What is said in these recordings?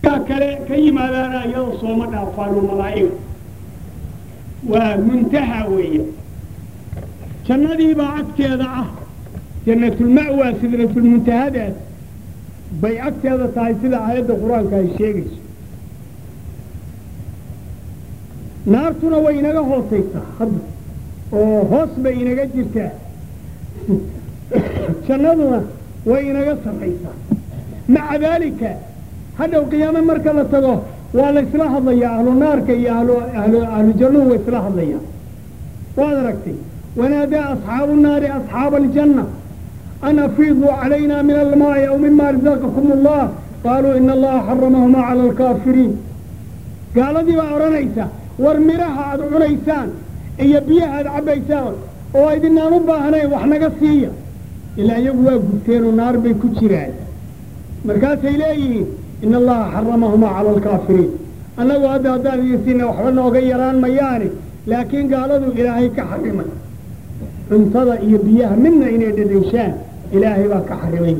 kaa kale ka yimaadaana iyadoo sooma dhaafaano malaa'iga waa muntaha weeye jannadiibaa agteeda ah jannatulma'waa sidratulmuntahadaas bay agteeda tahay sida aayadda qur-aanka ay sheegayso naartuna way inaga hoosaysaa hadda oo hoos bay inaga jirtaa jannaduna way inaga sarraysaa maca daalika hadhow qiyaame marka la tago waa la isla hadlayaa ahlu naarka iyo ahlu ahlu ahlu jannuhu way isla hadlayaan waad aragtay wanaadaa asxaabu nnaari asxaaba aljanna an afiiduu calayna min almaa'i aw mima razaqakum allah qaaluu ina allaha xaramahuma cala alkaafiriin gaaladii baa odhanaysa war midhaha aad cunaysaan iyo biyaha aad cabbaysaan oo aydinaan u baahnayn wax naga siiya ilaa iyagu waa gubteenoo naar bay ku jiraan markaasay leeyihiin ina allaha xaramahumaa cala alkaafiriin annagu hadda haddaan idin siina waxba nooga yaraan mayaane laakiin gaaladu ilaahay ka xarimay cuntada iyo biyaha midna inay dhadhayshaan ilaahay baa ka xarimay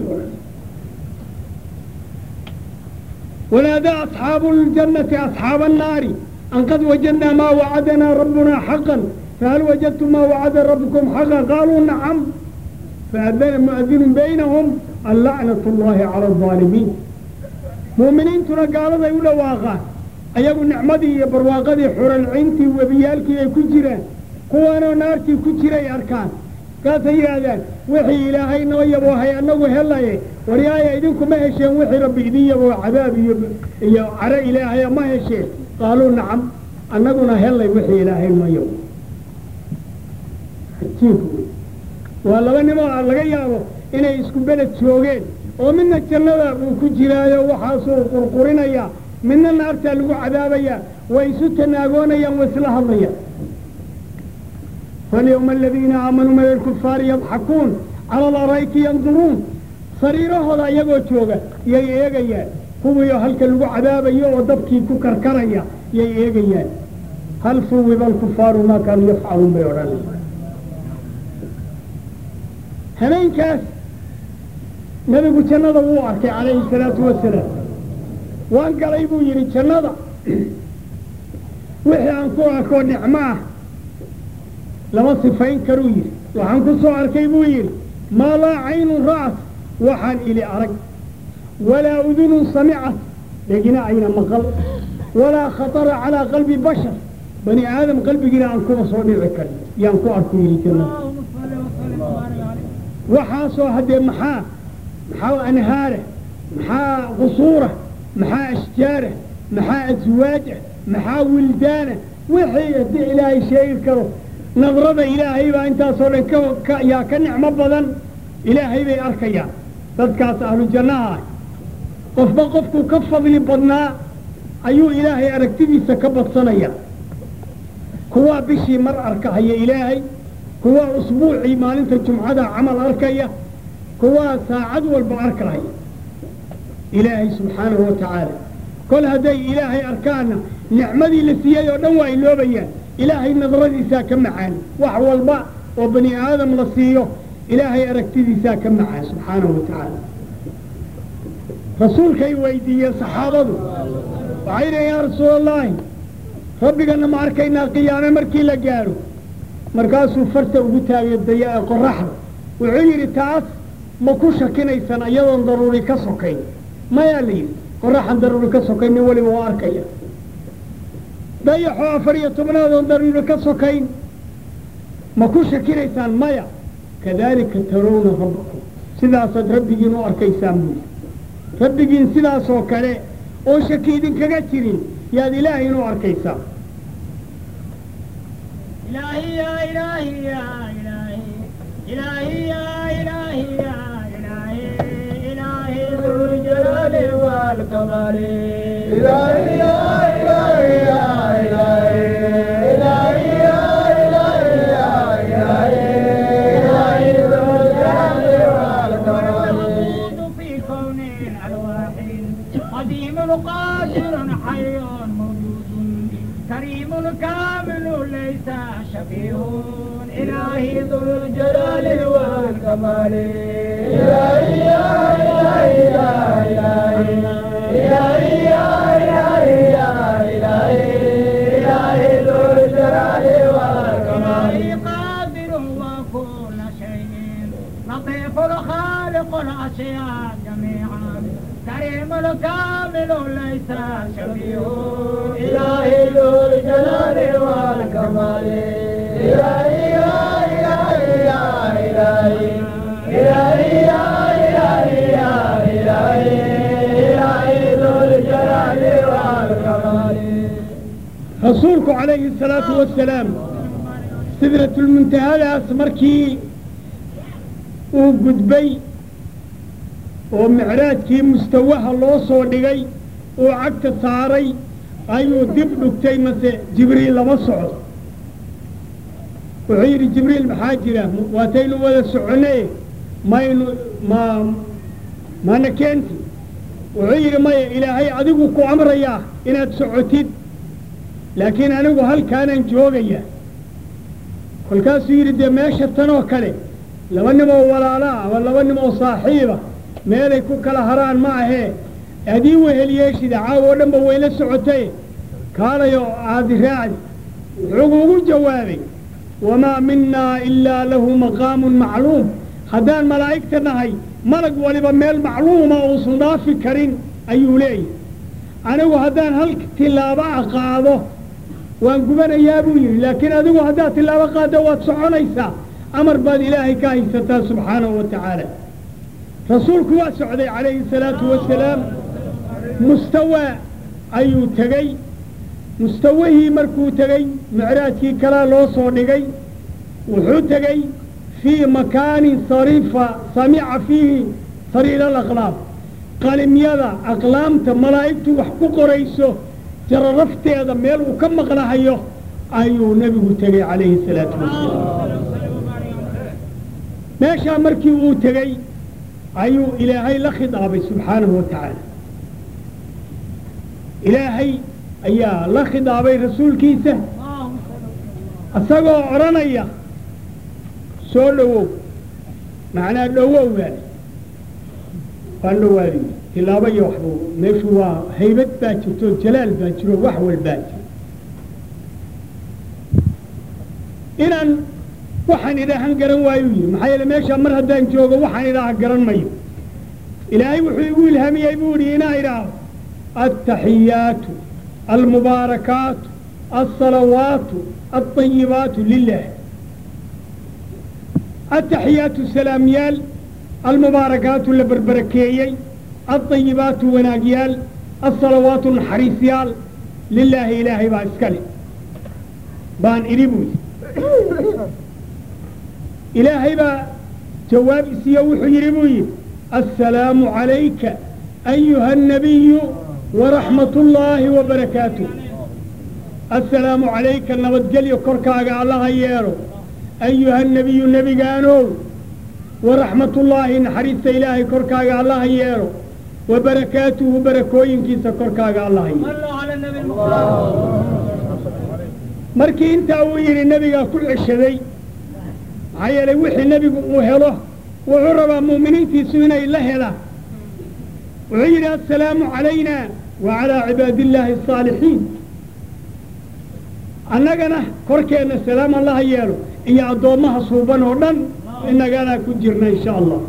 wanaadaa asxaabu ljannati asxaaba annaari an qad wajadnaa maa wacadanaa rabbunaa xaqan fahal wajadtum maa wacada rabbukum xaqan qaaluu nacam faadana mu'adinun baynahum allacnat llahi cala alظaalimiin mu'miniintuna gaaladay u dhawaaqaan ayagu nicmadii iyo barwaaqadii xuralcintii webiyaalkii ay ku jiraan kuwaanoo naartii ku jiray arkaan kaasay yidhaahdaan wixii ilaahay noo yaboohay annagu helaye waryaaya idinkuma hesheen wixii rabbi idin yaboo cadaab iyo iyo caro ilaahaya ma hesheen qaaluu nacam annaguna helay wixii ilaahay noo yabo ajiib wey waa laba nimoo laga yaabo inay isku beled joogeen oo midna jannada uu ku jiraayo waxaasuu qurqurinaya midna naartaa lagu cadaabayaa way isu tanaagoonayaan way isla hadlayaan falyawma aladiina aamanuu min alkufaari yadxakuun cala alarayki yanduruun sariirahooda iyagoo jooga yay eegayaan kuwiioo halka lagu cadaabayo oo dabkii ku karkaraya yay eegayaan hal suwiba alkufaaru maa kaanuu yafcaluun bay odhanaya habeenkaas nebigu jannada wuu arkay calayhi salaatu wasalaam waan galay buu yidhi jannada wixii aan ku arkoo nicmo ah lama sifayn karuu yidhi waxaan ku soo arkay buu yidhi maa laa caynun ra'at waxaan ili arag walaa udunun samicat dhegina ayna maqal walaa khatara calaa qalbi bashar bani aadam qalbigiina aan kuba soo dhici karin yaan ku arku yidhi jannada waxaasoo haddee maxaa maxaa anhaara maxaa qusuura maxaa ashjaara maxaa aswaaja maxaa wildaana wixii haddii ilaahay sheegi karo nadrada ilaahay baa intaasoo dhan ka yaa ka nicmo badan ilaahay bay arkayaan dadkaas ahlu jannaha ah qofba qofkuu ka fadli badnaa ayuu ilaahay aragtidiisa ka badsanaya kuwaa bishii mar arkahaya ilaahay kuwaa usbuucii maalinta jumcada camal arkaya kuwaa saacad walba arkahaya ilaahay subxaanahu wa tacaala kol hadday ilaahay arkaanna nicmadii la siiyey oo dhan waa iloobayaan ilaahay nadradiisaa ka macaan wax walba oo bani aadam la siiyo ilaahay aragtidiisaa ka macaan subxaanahu wa tacaala rasuulkay weydiiyeen saxaabadu waxay dhaheen yaa rasuula allaahi rabbigana ma arkaynaa qiyaame markii la gaadho markaasuu farta ugu taagay daya qoraxda wuxuu yidhi taas ma ku shakinaysaan iyadoon daruuri ka sokayn mayaa la yidhi qoraxan daruuri ka sokayn nin weliba waa arkaya dayaxoo afar iyo tobnaadoon daruuri ka sokayn ma ku shakinaysaan maya kadaalika tarawna rabbakum sidaasaad rabbigiin u arkaysaan buuli rabbigiin sidaasoo kale oo shaki idinkaga jirin yaad ilaahayn u arkaysaan إلهي يا إلهي يا إلهي إلهي يا إلهي يا إلهي إلهي ذو الجلال والكمال إلهي يا إلهي يا إلهي إلهي يا إلهي يا إلهي إلهي ذو الجلال والكمال موجود في كون الألواح قديم قادر حي موجود كريم كامل ليس شبيه إلهي ذو الجلال والكمال إلهي يا إلهي يا إلهي إلهي يا جميعا كريم الكامل ليس شبيه إلهي ذو الجلال والكمال إلهي يا إلهي يا إلهي إلهي يا إلهي يا إلهي إلهي ذو الجلال والكمال rasuulku calayhi salaatu wasalaam sidratulmuntahadaas markii uu gudbay oo micraajkii mustawaha loo soo dhigay uu cagta saaray ayuu dib dhugtay mase jibriil lama socdo wuxuu yidhi jibriil maxaa jira waataynu wada soconee maynu ma mana keenti wuxuu yidhi maya ilaahay adigu ku amrayaa inaad socotid laakiin anigu halkaanaan joogaya kolkaasuu yidhi dee meesha tanoo kale laba nimoo walaalaa ama laba nimoo saaxiiba meelay ku kala haraan ma ahee adii wehelyeeshida caaw oo dhanba wayla socotay kaalayo aadi raacdi wuxuu ugu jawaabay wamaa minnaa ilaa lahu maqaamun macluum haddaan malaa'igta nahay malag waliba meel macluuma uusan dhaafi karin ayuu leeyahy anigu haddaan hal tillaabo a qaado waan gubanayaa buu yidhi laakiin adigu haddaad tillaabo qaaddo waad soconaysaa amar baad ilaahay ka haysataa subxaanahu wa tacaala rasuulku waa socday calayhi salaatu wasalaam mustawaa ayuu tegey mustawihii markuu tegey micraajkii kalaa loo soo dhigay wuxuu tegey fii makaanin sarifa samica fiihi sariira alaqlaam qalimyada aqlaamta malaa'igtu wax ku qorayso jararafteeda meel uu ka maqnahayo ayuu nebigu tegey calayhi salaatu wasalaam meeshaa markii uu tegey ayuu ilaahay la khidaabay subxaanahu wa tacaala ilaahay ayaa la khidaabay rasuulkiisa isagoo odhanaya soo dhowow macnaa dhowow baale waan dhowaadi tilaabo iyo waxbu meeshu waa haybad baa jirto jalaal baa jiro wax walbaa jiro inaan waxaan idhaahan garan waayuu yidhi maxaa yeele meeshaa mar haddaan joogo waxaan idhaaha garan mayo ilaahay wuxuu igu ilhaamiyey buu idhi inaa idhaaho altaxiyaatu almubaarakaatu alsalawaatu alطayibaatu lilah altaxiyaatu salaamyaal almubaarakaatu la berberakeeyey alطayibaatu wanaagyaal alsalawaatu naxariisyaal lilaahi ilaahay baa iska le baan idhi buu yidhi ilaahay baa jawaab isiiyo wuxuu yidhi buu yidhi assalaamu calayka ayuha الnabiyu waraxmat ullaahi wabarakaatuh assalaamu calayka nabadgelyo korkaaga allaha yeelo ayuha nebiyu nebigaanow waraxmatullaahi naxariista ilaahay korkaaga allaha yeelo wa barakaatuhu barakooyinkiisa korkaaga allaha yeelo صلوا على النبي المصطفى markii intaa uu yidhi nebigaa ku ceshaday maxaa yeelay wixii nebigu uu helo wuxuu rabaa mu'miniintiisu inay la helaan wuxuu yidhi assalaamu calayna wa calaa cibaadi illaahi asaalixiin annagana korkeenna salaam allaha yeelo iyo addoommaha suuban oo dhan innaganaa ku jirna insha allah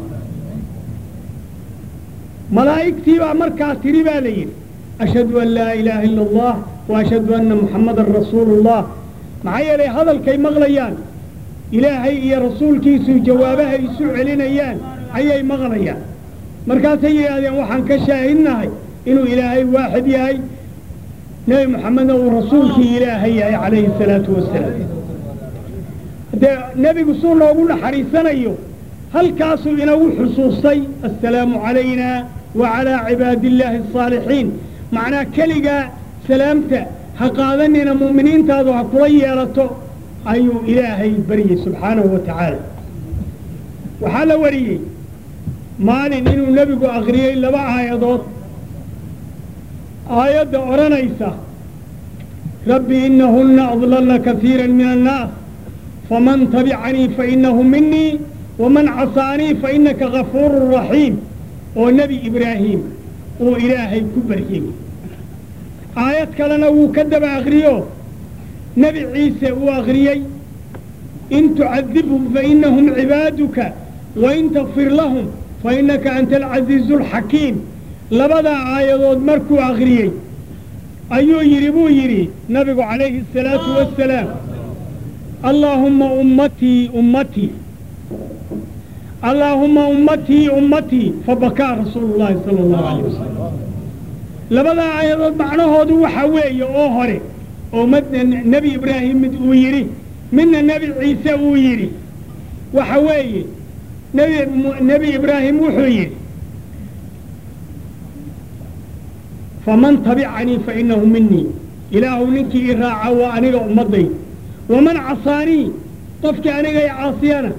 malaa'igtii baa markaa tiri baa la yidhi ashhadu an laa ilaaha ila allah wa ashhadu anna muxammadan rasuulu ullah maxaa yeelay hadalkay maqlayaan ilaahay iyo rasuulkiisu jawaabaha isu celinayaan ayay maqlayaan markaasay yidhaahdeen waxaan ka shaahidnahay inuu ilaahay waaxid yahay nebi moxamedna uu rasuulkii ilaahay yahay calayhi salaatu wasalaam dee nebigu suu noogu naxariisanayo halkaasuu inagu xusuustay assalaamu calayna wa calaa cibaadi illaahi asaalixiin macnaa keligaa salaamta ha qaadanina mu'miniintaadu ha kula yeelato ayuu ilaahay baryey subxaanahu wa tacaala waxaa la wariyey maalin inuu nebigu akhriyey laba aayadood aayadda odhanaysa rabbi inahunna adlalna kasiira min annaas faman tabicanii fainahu minii waman casaanii fainaka gafuuru raxiim oo nebi ibraahim uu ilaahay ku baryey aayad kalena wuu ka daba akriyo nebi ciise uu akhriyey in tucadibhum fainahum cibaaduka wain takfir lahum fa innaka anta alcasiizu alxakiim labadaa aayadood markuu akhriyey ayuu yidhi buu yidhi nabigu calayhi asalaatu wassalaam allaahumma ummatii ummatii allaahumma ummatii ummatii fabakaa rasuulu llaahi sala allahu calayh wasalam labadaa aayadood macnahoodu waxaa weeye oo hore oo madna nebi ibraahim mid uu yidhi midna nebi ciise uu yidhi waxa weeye nebi nebi ibraahim wuxuu yidhi faman tabicanii fa inahu minii ilaahu ninkii i raaca waa aniga ummadday waman casaanii qofkii aniga i caasiyana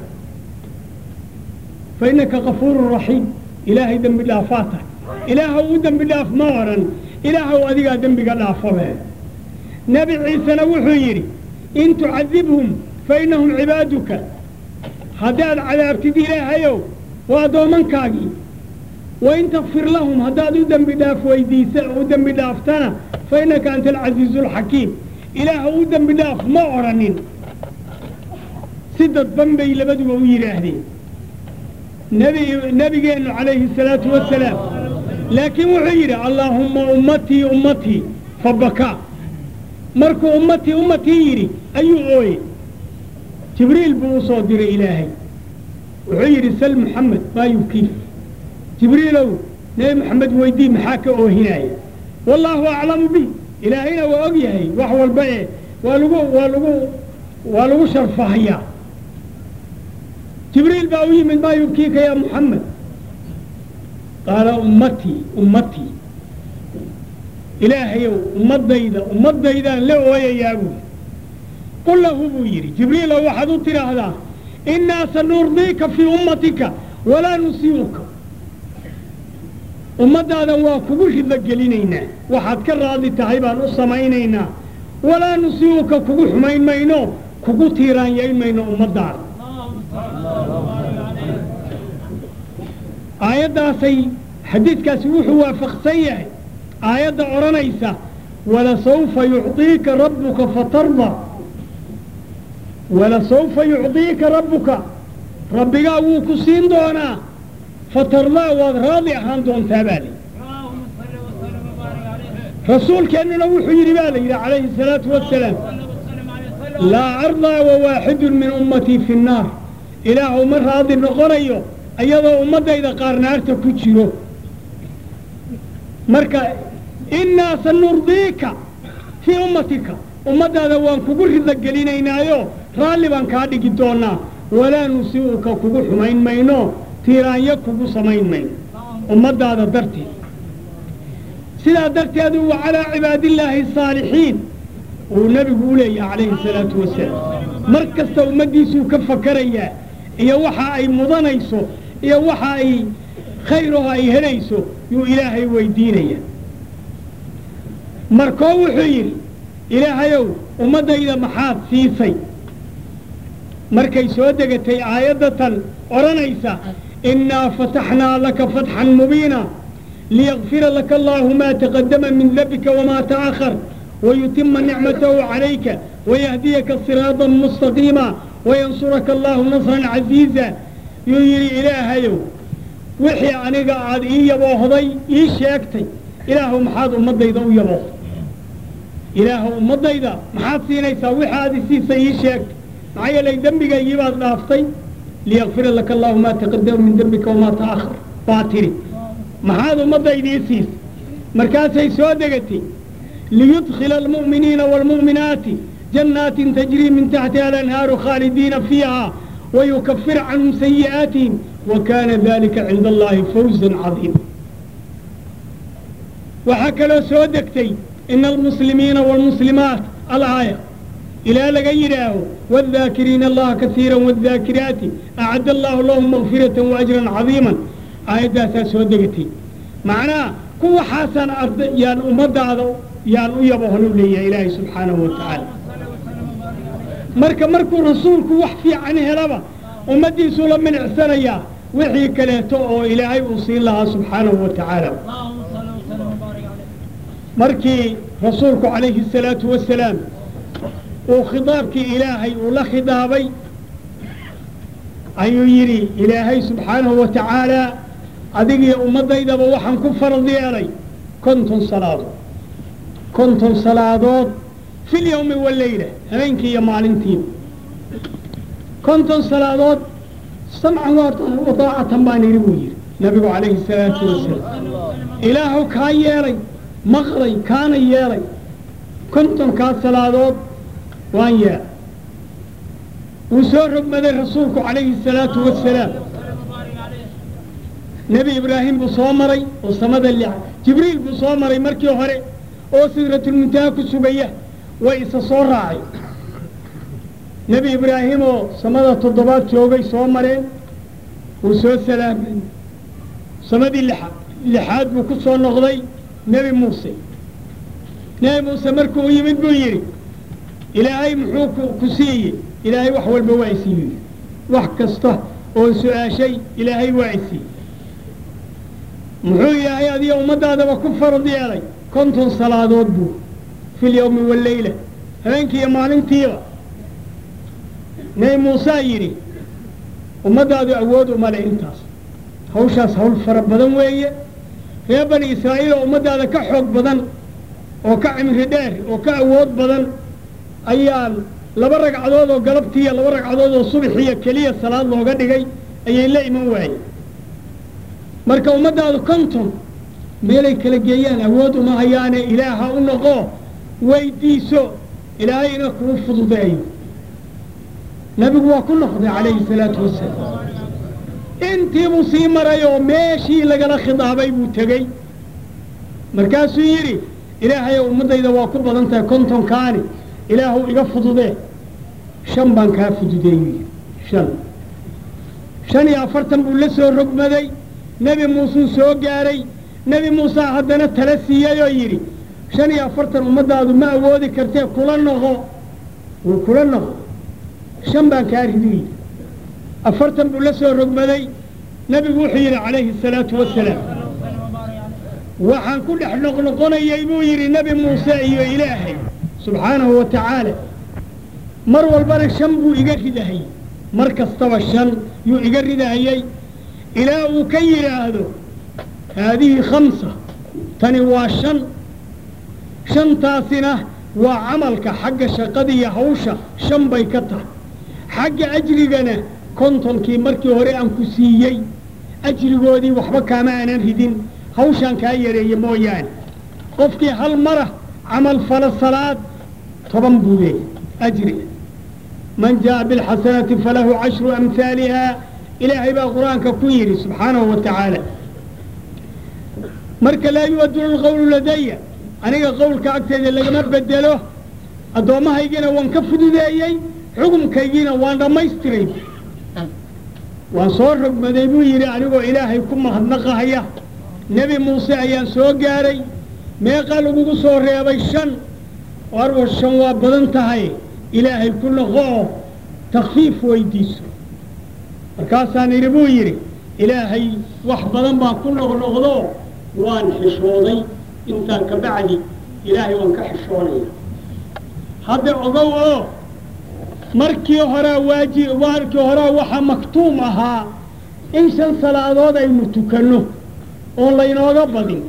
fa innaka kafuurun raxiim ilaahay dembi dhaafaa tahay ilaahow u dembi dhaaf ma odhan ilaahow adigaa dembiga dhaafabe nebi ciisena wuxuu yidhi in tucadibhum fa innahum cibaaduka haddaad cadaabtid ilaahayow waa addoomankaagii wain takfir lahum haddaad u dembi dhaaf weydiisa u dembi dhaaftana fa innaka anta alcasiizu alxakiim ilaahow u dembi dhaaf ma odhanin si dadban bay labaduba u yidhaahdeen nebi nebigeennu calayhi asalaatu wassalaam laakiin wuxuu yidhi allaahumma ummatii ummatii fabakaa markuu ummatii ummatii yidhi ayuu ooye jibriil buu u soo diray ilaahay wuxuu yidhi sal muxamed maa yubkiif jibriilow nebi moxamed weydii maxaa ka oohinaya wallaahu aclamu bih ilaahayna waa og yahay wax walba ee waa lagu waa lagu waa lagu sharfahayaa jibriil baa u yimid maa yubkiika yaa muxamed qaala ummatii ummatii ilaahayow ummaddayda ummaddaydaan la ooyayaa buui qul lahu buu yidhi jibriilow waxaad u tidhaahdaa innaa sanurdiika fii ummatika walaa nusiibuka ummaddaadan waa kugu ridlo gelinaynaa waxaad ka raadi tahay baan u samaynaynaa walaa nusiibuka kugu xumayn mayno kugu tiiraanyayn mayno ummaddaada aayaddaasay xadiidkaasi wuxuu waafaqsan yahay aayadda odhanaysa walasawfa yucطiika rabbuka fatarda walasawfa yucطiika rabbuka rabbigaa wuu ku siin doonaa fatardaa waad raadi ahaan doontaa baa layidhi اللهم صل وسلم وبارك عليه rasuulkeennuna wuxuu yidhi baa la yidhi calayhi الsalaatu wassalaam صلى وسلم عليه وسلم laa ardaa wawaaxidun min ummatii fi nnaar ilaahu ma raadi noqonayo iyadoo ummaddayda qaar naarta ku jiro marka innaa sanurdiika fii ummatika ummaddaada waan kugu ridla gelinaynaayo raalli baan kaa dhigi doonaa walaa nusii'uka kugu xumayn mayno tiiraanyo kugu samayn mayno ummaddaada darteed sidaa darteedu wa calaa cibaadillaahi asaalixiin uu nebigu u leeyahay calayhi salaatu wasalaam mar kasta ummaddiisuu ka fakarayaa iyo waxa ay mudanayso iyo waxa ay khayraho ay helayso yuu ilaahay weydiinaya markoo wuxuu yidhi ilaahayow ummaddayda maxaad siisay markay soo degatay aayadda tan odhanaysa innaa fataxnaa laka fatxan mubiina liyakfira laka allaahu maa taqadama min dembika wamaa ta'akhar wayutima nicmatahu calayka wayahdiyaka siraatan mustaqiima wayansuraka allaahu nasran casiiza yuu yidhi ilaahayow wixii aniga aad ii yaboohday ii sheegtay ilaahu maxaad ummaddayda u yaboohday ilaahu ummaddayda maxaad siinaysaa wixii aad isiisay ii sheegtay maxaa yeelay dembigaygii baad dhaaftay liyakfira laka allaahu maa taqadama min dembika wamaa ta'akhar baa tidhi maxaad ummaddaydii siisay markaasay soo degatay liyudkhila almu'miniina waalmu'minaati jannaatin tajrii min taxtiha alanhaaru khaalidiina fiiha wayukafir canhum sayi'aatihim wa kaana dalika cinda allaahi fawzan cadiima waxaa kaloo soo degtay ina almuslimiina waalmuslimaat alaaya ilaa laga yidhaaho wاddaakiriina allaha kasiira wاddaakiraati acadda allahu lahum makfirata waajran cadiiman aayaddaasaa soo degatay macnaha kuwaxaasaan arda yaan ummaddaada yaan u yabohonu leeyahay ilaahay subxaanahu wa tacaala marka markuu rasuulku wax fiican helaba ummaddiisuu la minicsanayaa wixii kaleeto oo ilaahay uu siin lahaa subxaanahu wa tacaala اللهم صل وسلم وبارك عليه markii rasuulku calayhi الsalaatu wasalaam uu khidaabkii ilaahay uu la khidaabay ayuu yidhi ilaahay subxaanahu wa tacaala adigiyo ummaddaydaba waxaan ku farad yeelay konton salaadood konton salaadood fil yawmi waleyla habeenkii iyo maalintiiba konton salaadood samcan wa daacatan baan idhi buu yidhi nabigu calayhi salaatu wasalaam ilaahu kaa yeelay maqlay kaana yeelay kontonkaa salaadood waan yeelay wuu soo rogmaday rasuulku calayhi salaatu wasalaam nebi ibraahim buu soo maray oo samada li jibriil buu soo maray markii hore oo sidratulmuntaha ku sugaya way isa soo raacay nebi ibraahim oo samada toddobaad joogay soo mareen wuu soo salaamay samadii lixa lixaad buu ku soo noqday nebi muuse nebi muuse markuu u yimid buu yidhi ilaahay muxuu ku ku siiyey ilaahay wax walba waa isiiyey wax kasta oon su-aashay ilaahay waa isiiyey muxuu ilaahay adiga ummaddaadaba ku farad yeelay konton salaadood buu fil yawmi waleyla habeenkii iyo maalintiiba nebi muusaa yidhi ummaddaadu awood uma leh intaas hawshaas hawl fara badan weeye reer bani israa'iil oo ummaddaada ka xoog badan oo ka cimri dheer oo ka awood badan ayaan laba ragcadood oo galabtiiyo laba ragcadood oo subaxiiyo keliya salaad looga dhigay ayay la iman waayeen marka ummaddaadu konton meelay kala geeyaan awood uma hayaane ilaaha u noqo weydiiso ilaahayna kuu fududeeyo nebigu waa ku noqday calayhi salaatu wasalaam intii buu sii maray oo meeshii lagala khidaabay buu tegey markaasuu yidhi ilaahayow ummaddayda waa ku badan tahay kontonkaani ilaahu iga fududee shan baan kaa fududeeyey shan shan iyo afartan buu la soo rogmaday nebi muusuu soo gaaray nebi muusaa haddana tala siiyey oo yidhi shan iyo afartan ummaddaadu ma awoodi kartee kula noqo wuu kula noqo shan baan kaa ridu yidhi afartan buu la soo rogmaday nebigu wuxuu yidhi calayhi asalaatu wasalaam waxaan ku dhex noqnoqonayay buu yidhi nebi muuse iyo ilaahay subxaanahu wa tacaala mar walbana shan buu iga ridahayey mar kastaba shan yuu iga ridahayey ilaa uu ka yidhaahdo haadihi khamsa tani waa shan shantaasina waa camalka xagga shaqada iyo hawsha shan bay ka tahay xagga ajrigana kontonkii markii hore aan ku siiyey ajrigoodii waxba kaama aanan ridin hawshaan kaa yareeye mooyaane qofkii hal mara camal fala salaad toban buu leeyahy ajri man jaa'a bilxasanati falahu cashru amhaaliha ilaahay baa qur-aanka ku yidhi subxaanahu wa tacaala marka laa yu'adunu lqawlu ladaya aniga qowlka agteeda lagama bedelo addoommahaygina waan ka fududeeyey xukumkaygiina waan dhammaystiray waan soo rogmaday buu yidhi anigoo ilaahay ku mahadnaqahaya nebi muuse ayaan soo gaaray meeqaa lagugu soo reebay shan arwa shan waa badan tahay ilaahay ku noqo oo takfiif weydiiso markaasaan idhi buu yidhi ilaahay wax badan baan ku noqnoqdo waan xishooday intaan ka bacdi ilaahay waan ka xishoonaya hadda ogow oo markii horaa waaji markii horaa waxaa maktuum ahaa in shan salaadood aynu tukanno oon laynooga badin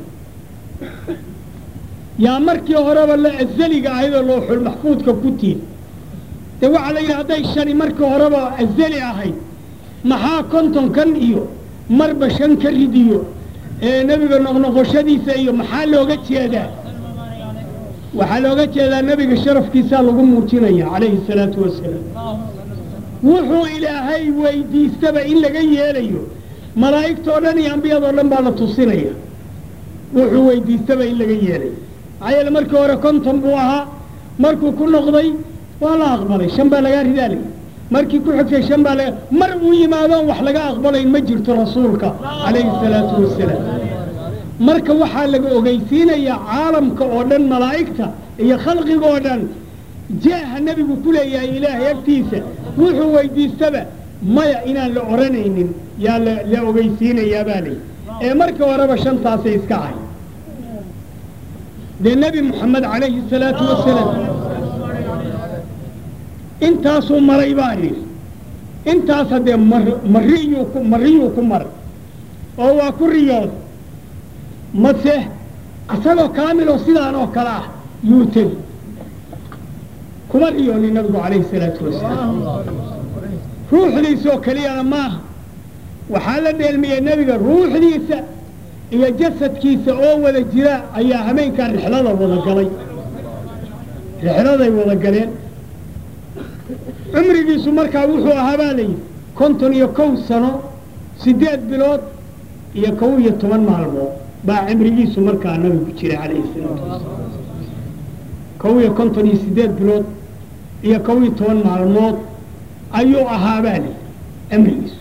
yaa markii horeba la azaliga ahayd oo looxul maxfuudka ku tiir dee waxaa la yidhi hadday shani markii horeba azali ahayd maxaa kontonkan iyo marba shan ka ridiyo ee nebiga noqnoqoshadiisa iyo maxaa looga jeedaa waxaa looga jeedaa nebiga sharafkiisaa lagu muujinaya calayhi salaatu wasalaam wuxuu ilaahay weydiistaba in laga yeelayo malaa'igtoo dhan iyo ambiyadoo dhan baa la tusinaya wuxuu weydiistaba in laga yeelayo maxaa yeele markii hore konton buu ahaa markuu ku noqday waa la aqbalay shan baa lagaa ridaalay markii ku xigtay shan baa laga mar uu yimaadoon wax laga aqbalayn ma jirto rasuulka calayhi salaatu wasalaam marka waxaa laga ogeysiinayaa caalamka oo dhan malaa'igta iyo khalqiga oo dhan jeeha nebigu ku leeyahay ilaahay agtiisa wuxuu weydiistaba maya inaan la odhanaynin yaa la la ogeysiinayaa baa layi ee markii horeba shantaasay iska ahay dee nebi moxamed calayhi salaatu wasalaam intaasuu maray baa yidhi intaas haddee mar mariyuu ku mariyuu ku maray oo waa ku riyooday mase isagoo kaamiloo sidaan oo kale ah yuu tegi kuma riyoonin nabigu calayhi salaatu wasalaam ruuxdiisoo keliyana maaha waxaa la dheelmiyey nebiga ruuxdiisa iyo jasadkiisa oo wada jira ayaa hameenkaa rixlada wada galay rixladay wada galeen cumrigiisu markaa wuxuu ahaa baa layidhi konton iyo kow sano siddeed bilood iyo kow iyo toban maalmood baa cimrigiisu markaa nabigu jiray calayhi salaatu wasalaam kow iyo konton iyo siddeed bilood iyo kow iyo toban maalmood ayuu ahaa baa layidhi cimrigiisu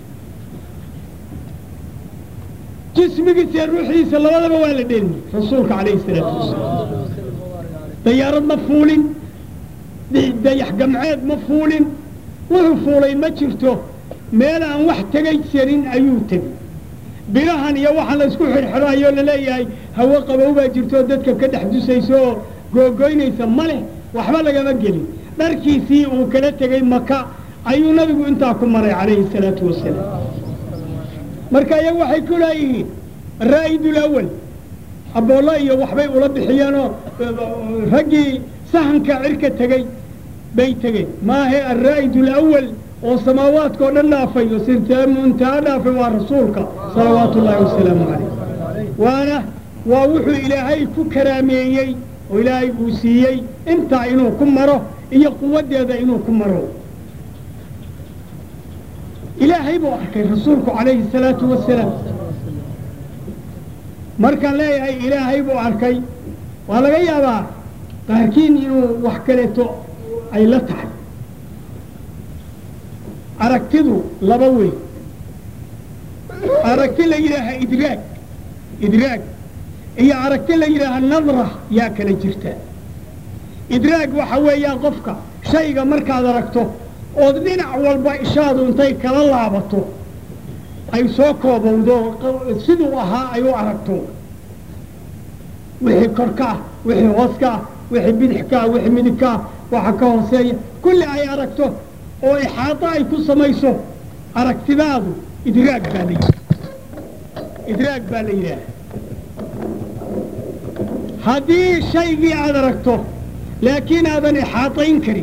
jismigiisa iyo ruuxdiisa labadaba waa la dheelmiyey rasuulka calayhi salaatu wasalaam dayaarad ma fuulin dayax gamceed ma fuulin wuxuu fuulay ma jirto meel aan wax tegay jirin ayuu tegey birahan iyo waxaan la isku xidhxidhaayoo laleeyahay hawo qabow baa jirto dadka ka dhex dusaysa oo googoynaysa ma leh waxba lagama gelin dharkiisii uu kala tegey maka ayuu nabigu intaa ku maray calayhi salaatu wasalaam marka iyagu waxay ku leeyihiin araa'idul awal aboolla iyo waxbay ula bixiyeenoo raggii sahanka cirka tegey bay tegeen maahe alraa'id alawal oo samaawaadka oo dhan dhaafay oo sirtaa muntaha dhaafay waa rasuulka salawaatu ullaahi wasalaamu calayh waana waa wuxuu ilaahay ku karaameeyey oo ilaahay uu siiyey intaa inuu ku maro iyo quwaddeeda inuu ku maro ilaahay buu arkay rasuulku calayhi salaatu wasalaam markaan leeyahay ilaahay buu arkay waa laga yaabaa qaarkiin inuu wax kaleeto ay la tahay aragtidu laba weyn aragti la yidhaaha idraag idraag iyo aragti la yidhaaha nadra yaa kala jirta idraag waxa weeyaan qofka shayga markaad aragto ood dhinac walba ishaadu intay kala laabato ay soo koobowdo siduu ahaa ay u aragto wixii korka ah wixii hoos ka ah wixii bidix ka ah wixii midig ka ah waxa ka hooseeya kulli ay aragto oo ixaato ay ku samayso aragtidaadu idraag baa la yidhaha idraag baa la yidhaaha haddii shaygii aad aragto laakiin aadan ixaatayn karin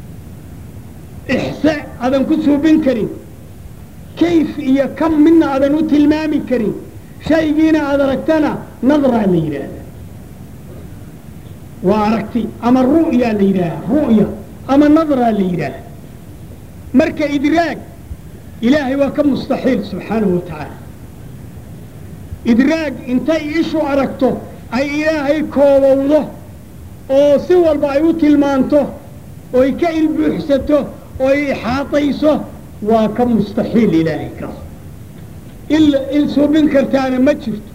ixse aadan ku suubin karin kayf iyo kam midna aadan u tilmaami karin shaygiina aad aragtana nadraa la yidhaahda waa aragti ama ru'yaa la yidhaaha ru'ya ama nadraa la yidhaaha marka idraag ilaahay waa ka mustaxiil subxaanahu wa tacaala idraag intay ishu aragto ay ilaahay koobowdo oo si walba ay u tilmaanto oy ka ilbuuxsato oy ixaatayso waa ka mustaxiil ilaahay kaas il il suubin kartaana ma jirto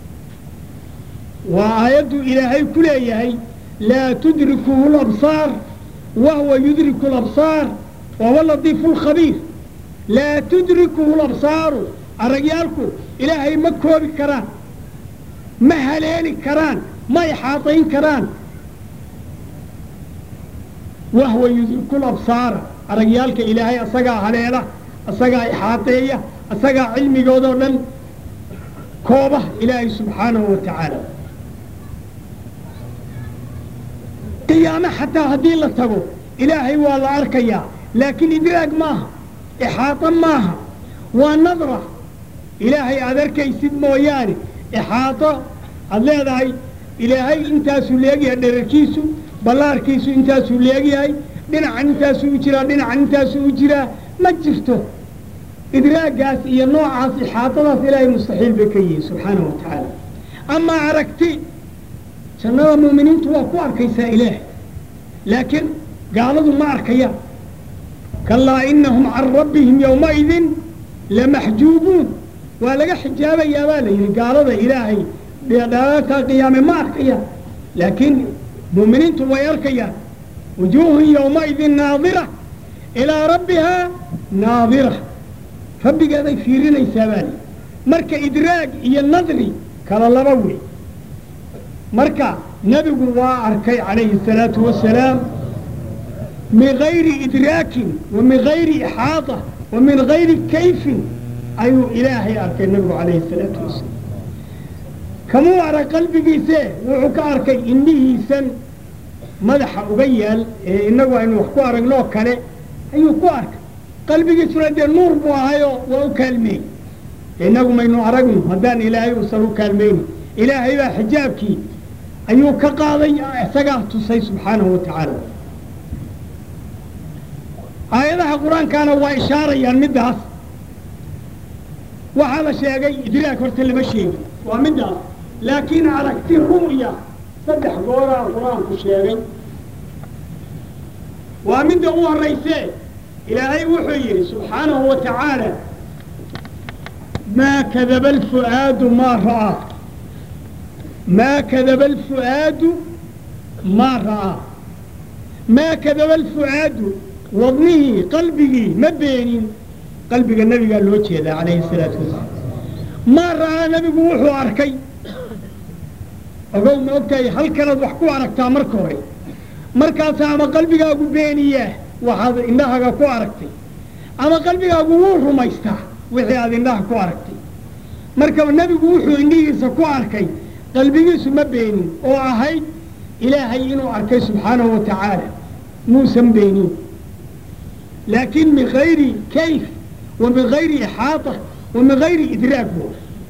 waa aayaddu ilaahay ku leeyahay laa tudrikuhu labsaar wahuwa yudriku labsaar wahuwa latiifu lkhabiir laa tudrikuhu labsaaru aragyaalku ilaahay ma koobi karaan ma haleeli karaan ma ixaatayn karaan wahuwa yudriku labsaara aragyaalka ilaahay asagaa haleela asagaa ixaateeya asagaa cilmigoodoo dhan kooba ilaahay subxaanahu wa tacaala qiyaame xataa haddii la tago ilaahay waa la arkayaa laakiin idraag maaha ixaato maaha waa nadra ilaahay aad arkaysid mooyaane ixaato aad leedahay ilaahay intaasuu leegyahay dherarkiisu ballaarkiisu intaasuu leegyahay dhinacan intaasuu u jiraa dhinacan intaasuu u jiraa ma jirto idraagaas iyo noocaas ixaatadaas ilaahay mustaxiil bay ka yihiin subxaanahu wa tacaala amaa aragti jannada muuminiintu waa ku arkaysaa ilaahay laakiin gaaladu ma arkayaan kalaa inahum can rabbihim yowmaidin lamaxjuubuun waa laga xijaabayaa baa la yidhi gaalada ilaahay dhaataa qiyaame ma arkayaan laakiin muuminiintu way arkayaan wujuuhun yowmaidin naadira ilaa rabbihaa naadira rabbigeeday fiirinaysaa baa lihi marka idraag iyo nadri kala laba wey marka nebigu waa arkay calayhi الsalaatu wasalaam min gayri idraakin wa min gayri ixaata wa min gayri kayfin ayuu ilaahay arkay nabigu calayhi salaatu wasalaam kamuu arag qalbigiise wuxuu ka arkay indhihiisan madaxa uga yaal ee innagu aynu wax ku aragnoo kale ayuu ku arkay qalbigiisuna dee nuur buu ahayoo waa u kaalmeeyey innagu maynu aragno haddaan ilaahay uusan u kaalmaynin ilaahay baa xijaabkii ayuu ka qaaday isagaa tusay subxaanahu wa tacaala aayadaha qur-aankaana waa ishaarayaan middaas waxaa la sheegay idraag horta lama sheegin waa middaas laakiin aragti ru'ya saddex gooraa qur-aanku sheegay waa midda u horraysee ilaahay wuxuu yidhi subxaanahu wa tacaala maa kadaba alfu'aadu maa ra'aa maa kadaba alfu'aadu maa ra'aa maa kadaba alfu'aadu wadnihii qalbigii ma beenin qalbiga nebigaa loo jeedaa calayhi salaatu wasalaam maa ra'aa nebigu wuxuu arkay ogow ma ogtahay halkanaad wax ku aragtaa marka hore markaasa ama qalbigaagu beeniyaa waxaad indhahaga ku aragtay ama qalbigaagu wuu rumaystaa wixii aad indhaha ku aragtay marka nebigu wuxuu indhihiisa ku arkay qalbigiisu ma beenin oo ahayd ilaahay inuu arkay subxaanahu wa tacaala muusan beenin laakiin min gayri kayf wa min gayri ixaata wa min gayri idraag bu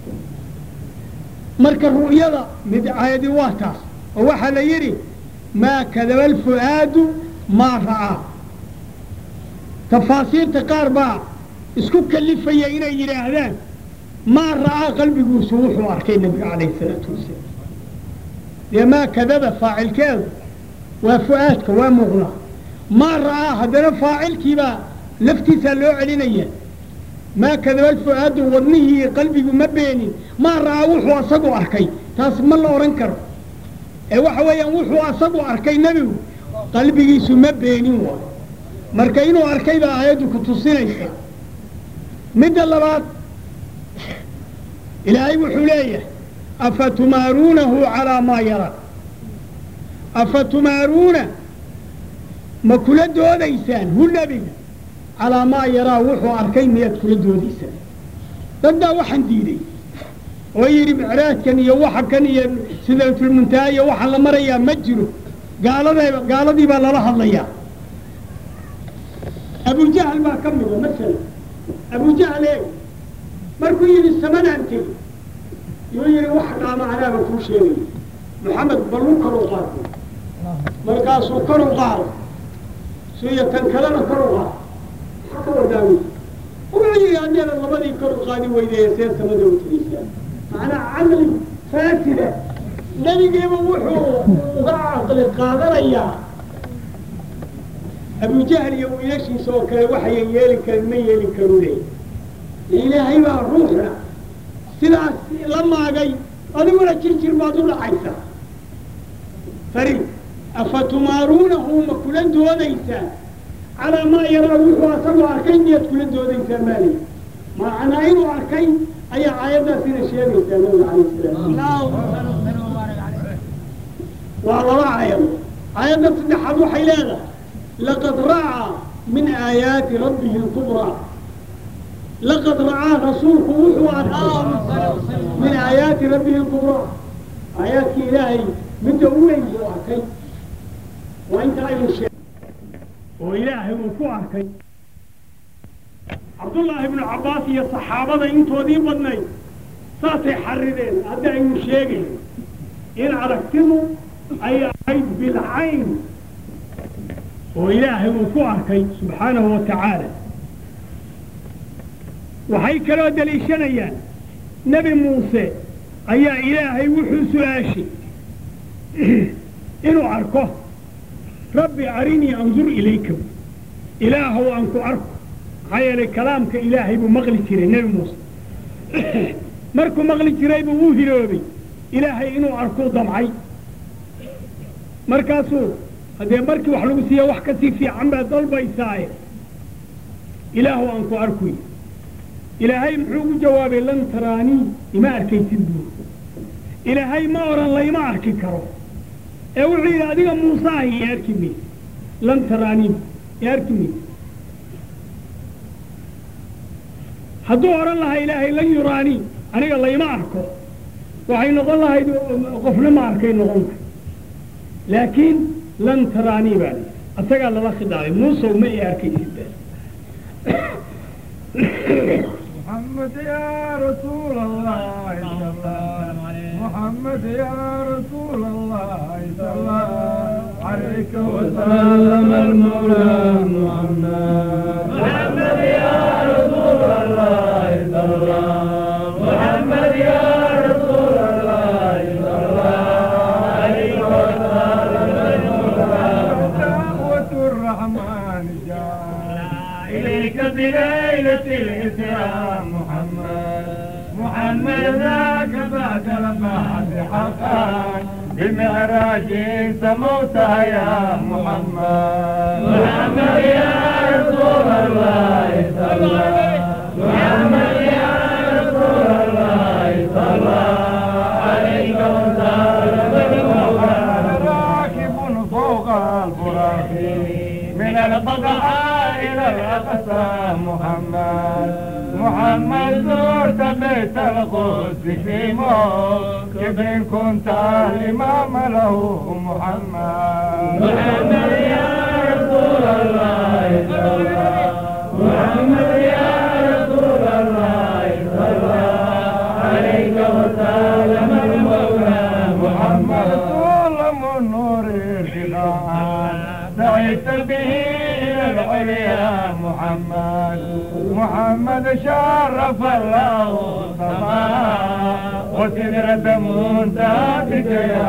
marka ru'yada mid aayadi waa taas oo waxaa la yidhi maa kadaba alfu'aadu maa ra'aa tafaasiirta qaar baa isku kalifaya inay yidhaahdaan maa ra'aa qalbiguusu wuxuu arkay nebiga calayhi salaatu wasalaam dee maa kadaba faacilkeedu waa fu'aadka waa muuqda maa ra'aa haddana faacilkiibaa laftiisaa loo celinaya maa kadaba alfu'aadu wadnihii qalbigu ma beenin maa ra'aa wuxuu asagu arkay taas ma la odhan karo ee waxa weeyaan wuxuu asagu arkay nebigu qalbigiisu ma beenin waay marka inuu arkay baa aayaddu ku tusinaysa midda labaad ilaahay wuxuu leeyahay afatumaaruunahu calaa maa yaraa afatumaaruuna ma kula doodaysaan hu nebiga calaa maa yaraa wuxuu arkay miyaad kula doodaysaan dad baa waxaan diiday oo yidhi micraajkan iyo waxa kan iyo sidaatulmuntaha iyo waxaan la marayaa ma jiro gaalada gaaladii baa lala hadlayaa abujahal baa ka mida masala abujahal eeg markuu yidhi samadaan tegi yuu yidhi wax dhaama anaaba kuu sheegaya maxamed ballu kor u qaado markaasuu kor u qaado siyo tan kalena kor u qaado maxaa ka wadaawi wuxuu yidhi haddeeda labadii kor u qaadi weydaye see samada u tegaysaa macnaa caqli faasida nebigiiba wuxuu uga caqli qaadanayaa abujahl iyo wiilashiisa oo kale waxayan yeeli karin ma yeelin karu leey ilaahay baa ruuxna sidaas la maagay adiguna jirjir baad u dhacaysaa fari afatumaaruunahu ma kula doodaysaan calaa maa yaraa wuxuu asagoo arkay miyaad kula doodaysaan maali macnaa inuu arkay ayaa aayaddaasina sheegaysaa nabiga calayh salaam waa laba aayado aayadda saddexaad waxay leedahay laqad ra'aa min aayaati rabbihi lkubraa laqad ra'aa rasuulku wuxuu arkay min aayaati rabbihi lkubraa aayaadkii ilaahay midda u weyn buu arkay waa inta aynu sheeg oo ilaahay uu ku arkay cabdullaahi ibnu cabbaas iyo saxaabada intoodii badnayd saasay xarideen hadda aynu sheegayn in aragtidu ay ahayd bilcayn oo ilaahay uu ku arkay subxaanahu wa tacaala waxay kaloo daliishanayaan nebi muuse ayaa ilaahay wuxuu su-aashay inuu arko rabbi arinii andur ilayka ilaahow aan ku arko maxaa yeelay kalaamka ilaahay buu maqli jiray nebi muuse markuu maqli jiraybu wuu hiroobay ilaahay inuu arkuu damcay markaasuu haddee markii wax lagu siiya wax kasii fiican baad dalbaysaaye ilaahow aan ku arkuy ilaahay muxuu ugu jawaabay lan taraanii ima arkaysid buur ilaahay ma odhan layma arki karo ee wuxuu yidhi adiga muuseahi i arki mayse lan taraanii i arki mayse hadduu odhan lahaa ilaahay lan yuraanii aniga layma arko waxay noqon lahayd qofna ma arkay noqon lahay laakiin lan taraanii baa layidhi asagaa lala khidaabay muusow ma i arkaysid baa محمد يا رسول الله صلى الله محمد يا رسول الله صلى الله عليك وسلم المولى محمد محمد يا رسول الله صلى الله محمد يا رسول الله صلى الله عليك وسلم دعوة الرحمن جاء إليك بليلة الإسلام محمد محمد ذاك بعد البعث حقا بمعراج سموتها يا محمد محمد يا رسول الله صلى الله محمد يا رسول الله صلى الله عليك وسلم راكب فوق الفراق من البقعة إلى الأقصى محمد محمد زرت بيت القدس في موكب كنت الإمام له محمد محمد يا رسول الله صلى الله محمد يا رسول الله صلى الله عليك وسلم المولى محمد ظلم النور ارتقاء سعيت به إلى العليا محمد محمد شرف الله السماء وسدرة منتهتك يا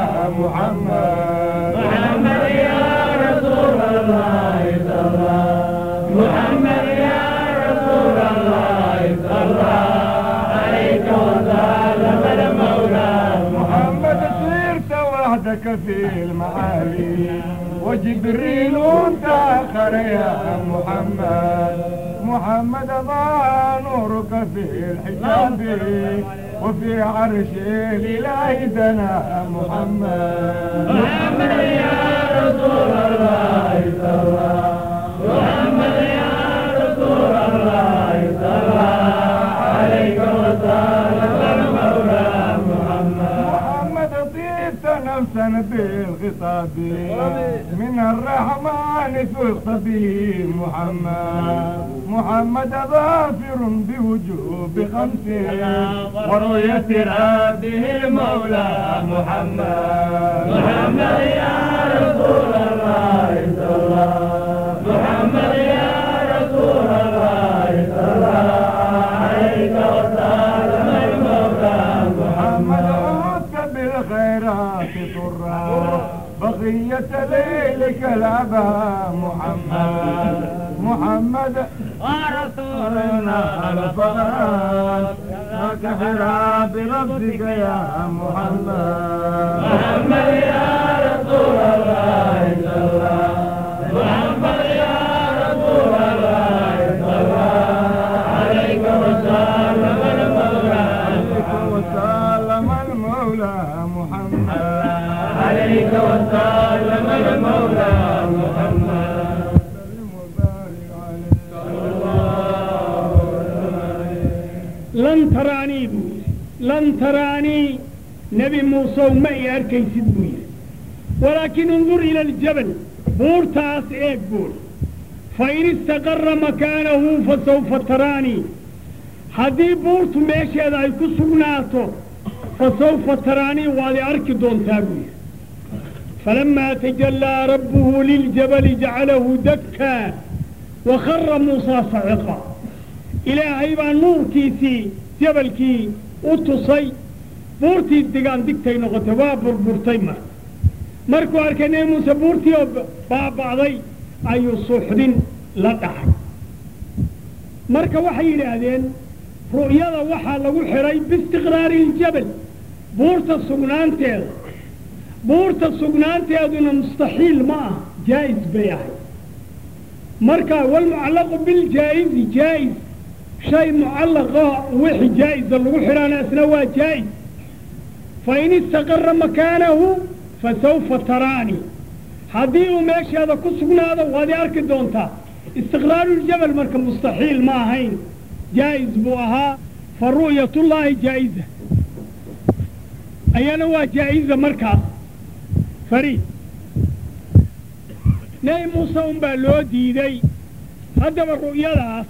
محمد محمد يا رسول الله صلى الله محمد يا رسول الله صلى الله عليك وسلم المولى محمد صرت وحدك في المعالي وجبريل تاخر يا محمد محمد ضاع نورك في الحجاب وفي عرش الإله دنا محمد محمد يا رسول الله صلى الله محمد يا رسول الله صلى الله عليك وسلم المولى محمد محمد طيبت نفسا بالخطاب من الرحمن فزت به محمد محمد ظافر بوجوب خمس ورؤية ربه المولى محمد محمد يا رسول الله صلى الله محمد يا رسول الله صلى الله عليك وسلم المولى محمد عدت بالخيرات طرا بقية ليلك الأبا محمد محمد ورسولنا الفرات كحرى بنفسك يا محمد محمد يا رسول الله صلى الله محمد يا رسول الله صلى الله عليك وسلم المولى عليك وسلم المولى محمد عليك وسلم المولى محمد سلم وبارك عليه صلى الله عليه lan taraanii buu yidhi lan taraanii nebi muusow ma i arkaysid buu yidhi walaakin undur ila aljabal buurtaas eeg buur fain istaqarra makaanahu fasawfa taraanii haddii buurtu meesheeda ay ku sugnaato fasawfa taraanii waad i arki doontaa buu yidhi فلما تجلى ربه للجبل جعله دكا وخر موسى صعقا ilaahay baa nuurkiisii jabalkii u tusay buurtii digaan digtay noqotay waa burburtay mar markuu arkay nebi muuse buurtii oo baaba'day ayuu suuxdin la dhacay marka waxay yidhaahdeen ru'yada waxaa lagu xidhay biistiqraari iljabal buurta sugnaanteeda buurta sugnaanteeduna mustaxiil ma ah jaa'is bay ahay marka walmucallaqu biljaa'izi jaa'is shay mucallaqa wixii jaa'isa lagu xidhaana isna waa jaa'is fain istaqara makaanahu fasawfa taraanii haddii uu meesheeda ku sugnaado waad i arki doontaa istiqraaruljabal marka mustaxiil ma ahayn jaa'is buu ahaa fa ru'yatullaahi jaa'iza ayana waa jaa'iza markaas fariid nebi muuse unbaa loo diiday haddaba ru'yadaas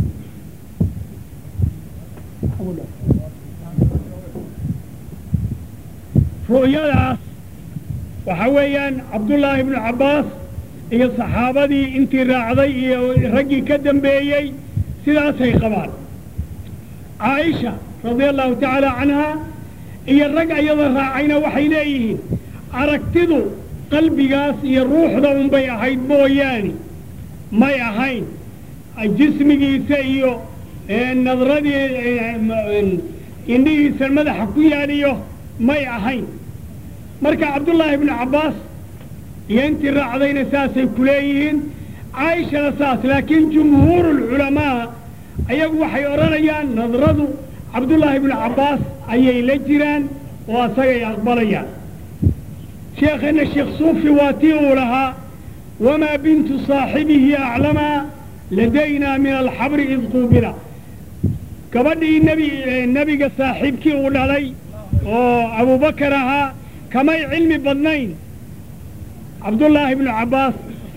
ru'yadaas waxaa weeyaan cabdullaahi ibnu cabbaas iyo saxaabadii intii raacday iyo raggii ka dambeeyey sidaasay qabaan caaisha radia allahu tacaala canhaa iyo rag ayada raacayna waxay leeyihiin aragtidu qalbigaas iyo ruuxda unbay ahayd mooyaane may ahayn jismigiisa iyo nadradii indhihiisa madaxa ku yaaliyo may ahayn marka cabdullaahi ibnu cabbaas iyo intii raacdayna saasay ku leeyihiin caaishana saas laakiin jumhuurulculamaa ayagu waxay odhanayaan nadradu cabdullaahi ibnu cabbaas ayay la jiraan oo asagay aqbalayaan sheekheenna sheekh suufi waa tii uu lahaa wamaa bintu saaxibihi aclamaa ladaynaa min alxabri id quubila gabadhii nebi nebiga saaxiibkii uu dhalay oo abubakar ahaa kamay cilmi badnayn cabdullaahi ibnu cabbaas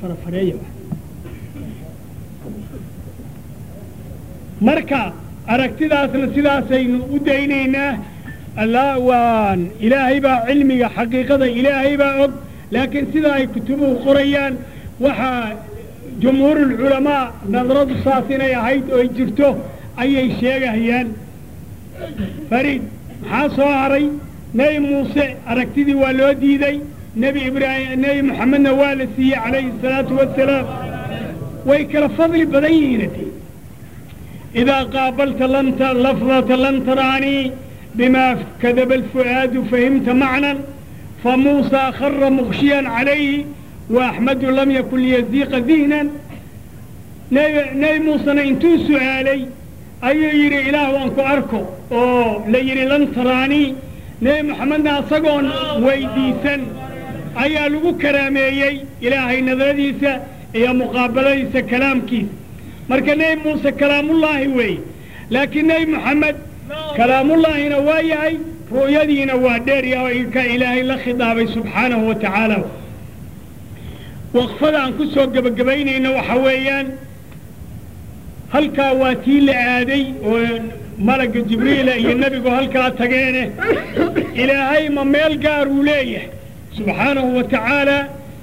marka aragtidaasna sidaasaynu u daynaynaa alla waan ilaahay baa cilmiga xaqiiqada ilaahay baa og laakiin sida ay kutubuhu qorayaan waxaa jumhuurulculamaa nadradu saas inay ahayd oo ay jirto ayay sheegahayaan fariid maxaa soo haray nebi muuse aragtidii waa loo diiday nebi ibraahim nebi moxamedna waa la siiyey calayhi asalaatu wassalaam way kala fadli badan yihiin ati idaa qaabalta lanta lafdata lan taraanii bima kadaba alfu'aadu fahimta macnan famuusaa khara mukshiyan calayhi waaxmadu lam yakun liyaziiqa dihnan nebi muusena intuu su'aalay ayuu yidhi ilaah waan ku arko oo la yidhi lan taraanii nebi moxamedna asagoon weydiisan ayaa lagu karaameeyey ilaahay nadradiisa iyo muqaabaladiisa kalaamkiisa marka nebi muuse kalaamullaahi weeye laakiin nebi moxamed kalaamullaahina waa yahay ru'yadiina waa dheerya ka ilaahay la khidaabay subxaanahu wa tacaala waqfada aan ku soo gebagabaynayno waxa weeyaan halkaa waa tii la aaday oo malagga jibriila iyo nebigu halkaa tageene ilaahay ma meel gaar uu leeyahay subxaanahu wa tacaala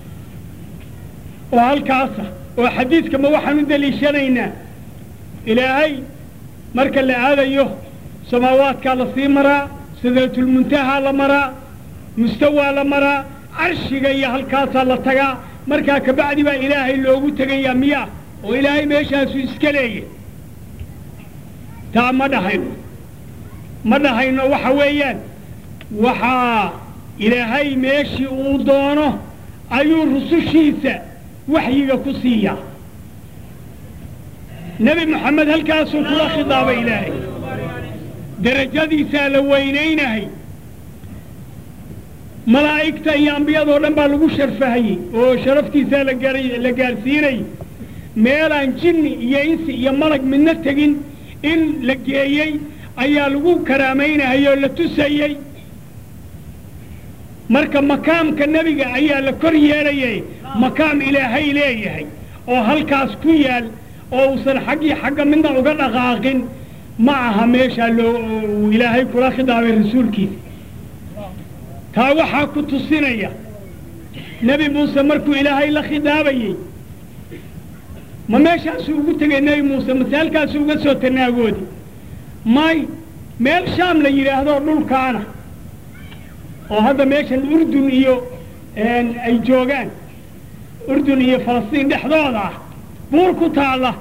oo halkaasa oo xadiidka ma waxaan u deliishanaynaa ilaahay marka la aadayo samaawaadkaa la sii maraa sidraatulmuntahaa la maraa mustawaa la maraa carshiga iyo halkaasaa la tagaa markaa kabacdi baa ilaahay loogu tegayaa miyaa oo ilaahay meeshaasu iska leeyahy taa ma dhahayno ma dhahayno waxa weeyaan waxaa ilaahay meeshii uu doono ayuu rusushiisa waxyiga ku siiyaa nebi moxamed halkaasuu kula khidaabay ilaahay derajadiisaa la weynaynahay malaa'igta iyo ambiyadoo dhan baa lagu sharfahayey oo sharaftiisaa la gaar la gaadhsiinayay meelaan jinni iyo insi iyo malag midna tegin in la geeyey ayaa lagu karaamaynahayey oo la tusayey marka makaamka nebiga ayaa la kor yeelayay makaam ilaahay leeyahay oo halkaas ku yaal oo uusan xaggii xagga midna uga dhaqaaqin ma aha meeshaa loo uu ilaahay kula khidaabay rasuulkiisa taa waxaa ku tusinaya nebi muuse markuu ilaahay la khidaabayey ma meeshaasuu ugu tegay nebi muuse mase halkaasuu uga soo tanaagoodi may meel shaam la yidhaahdo dhulkaana oo hadda meeshan urdun iyo ay joogaan urdun iyo falastiin dhexdooda ah buur ku taalla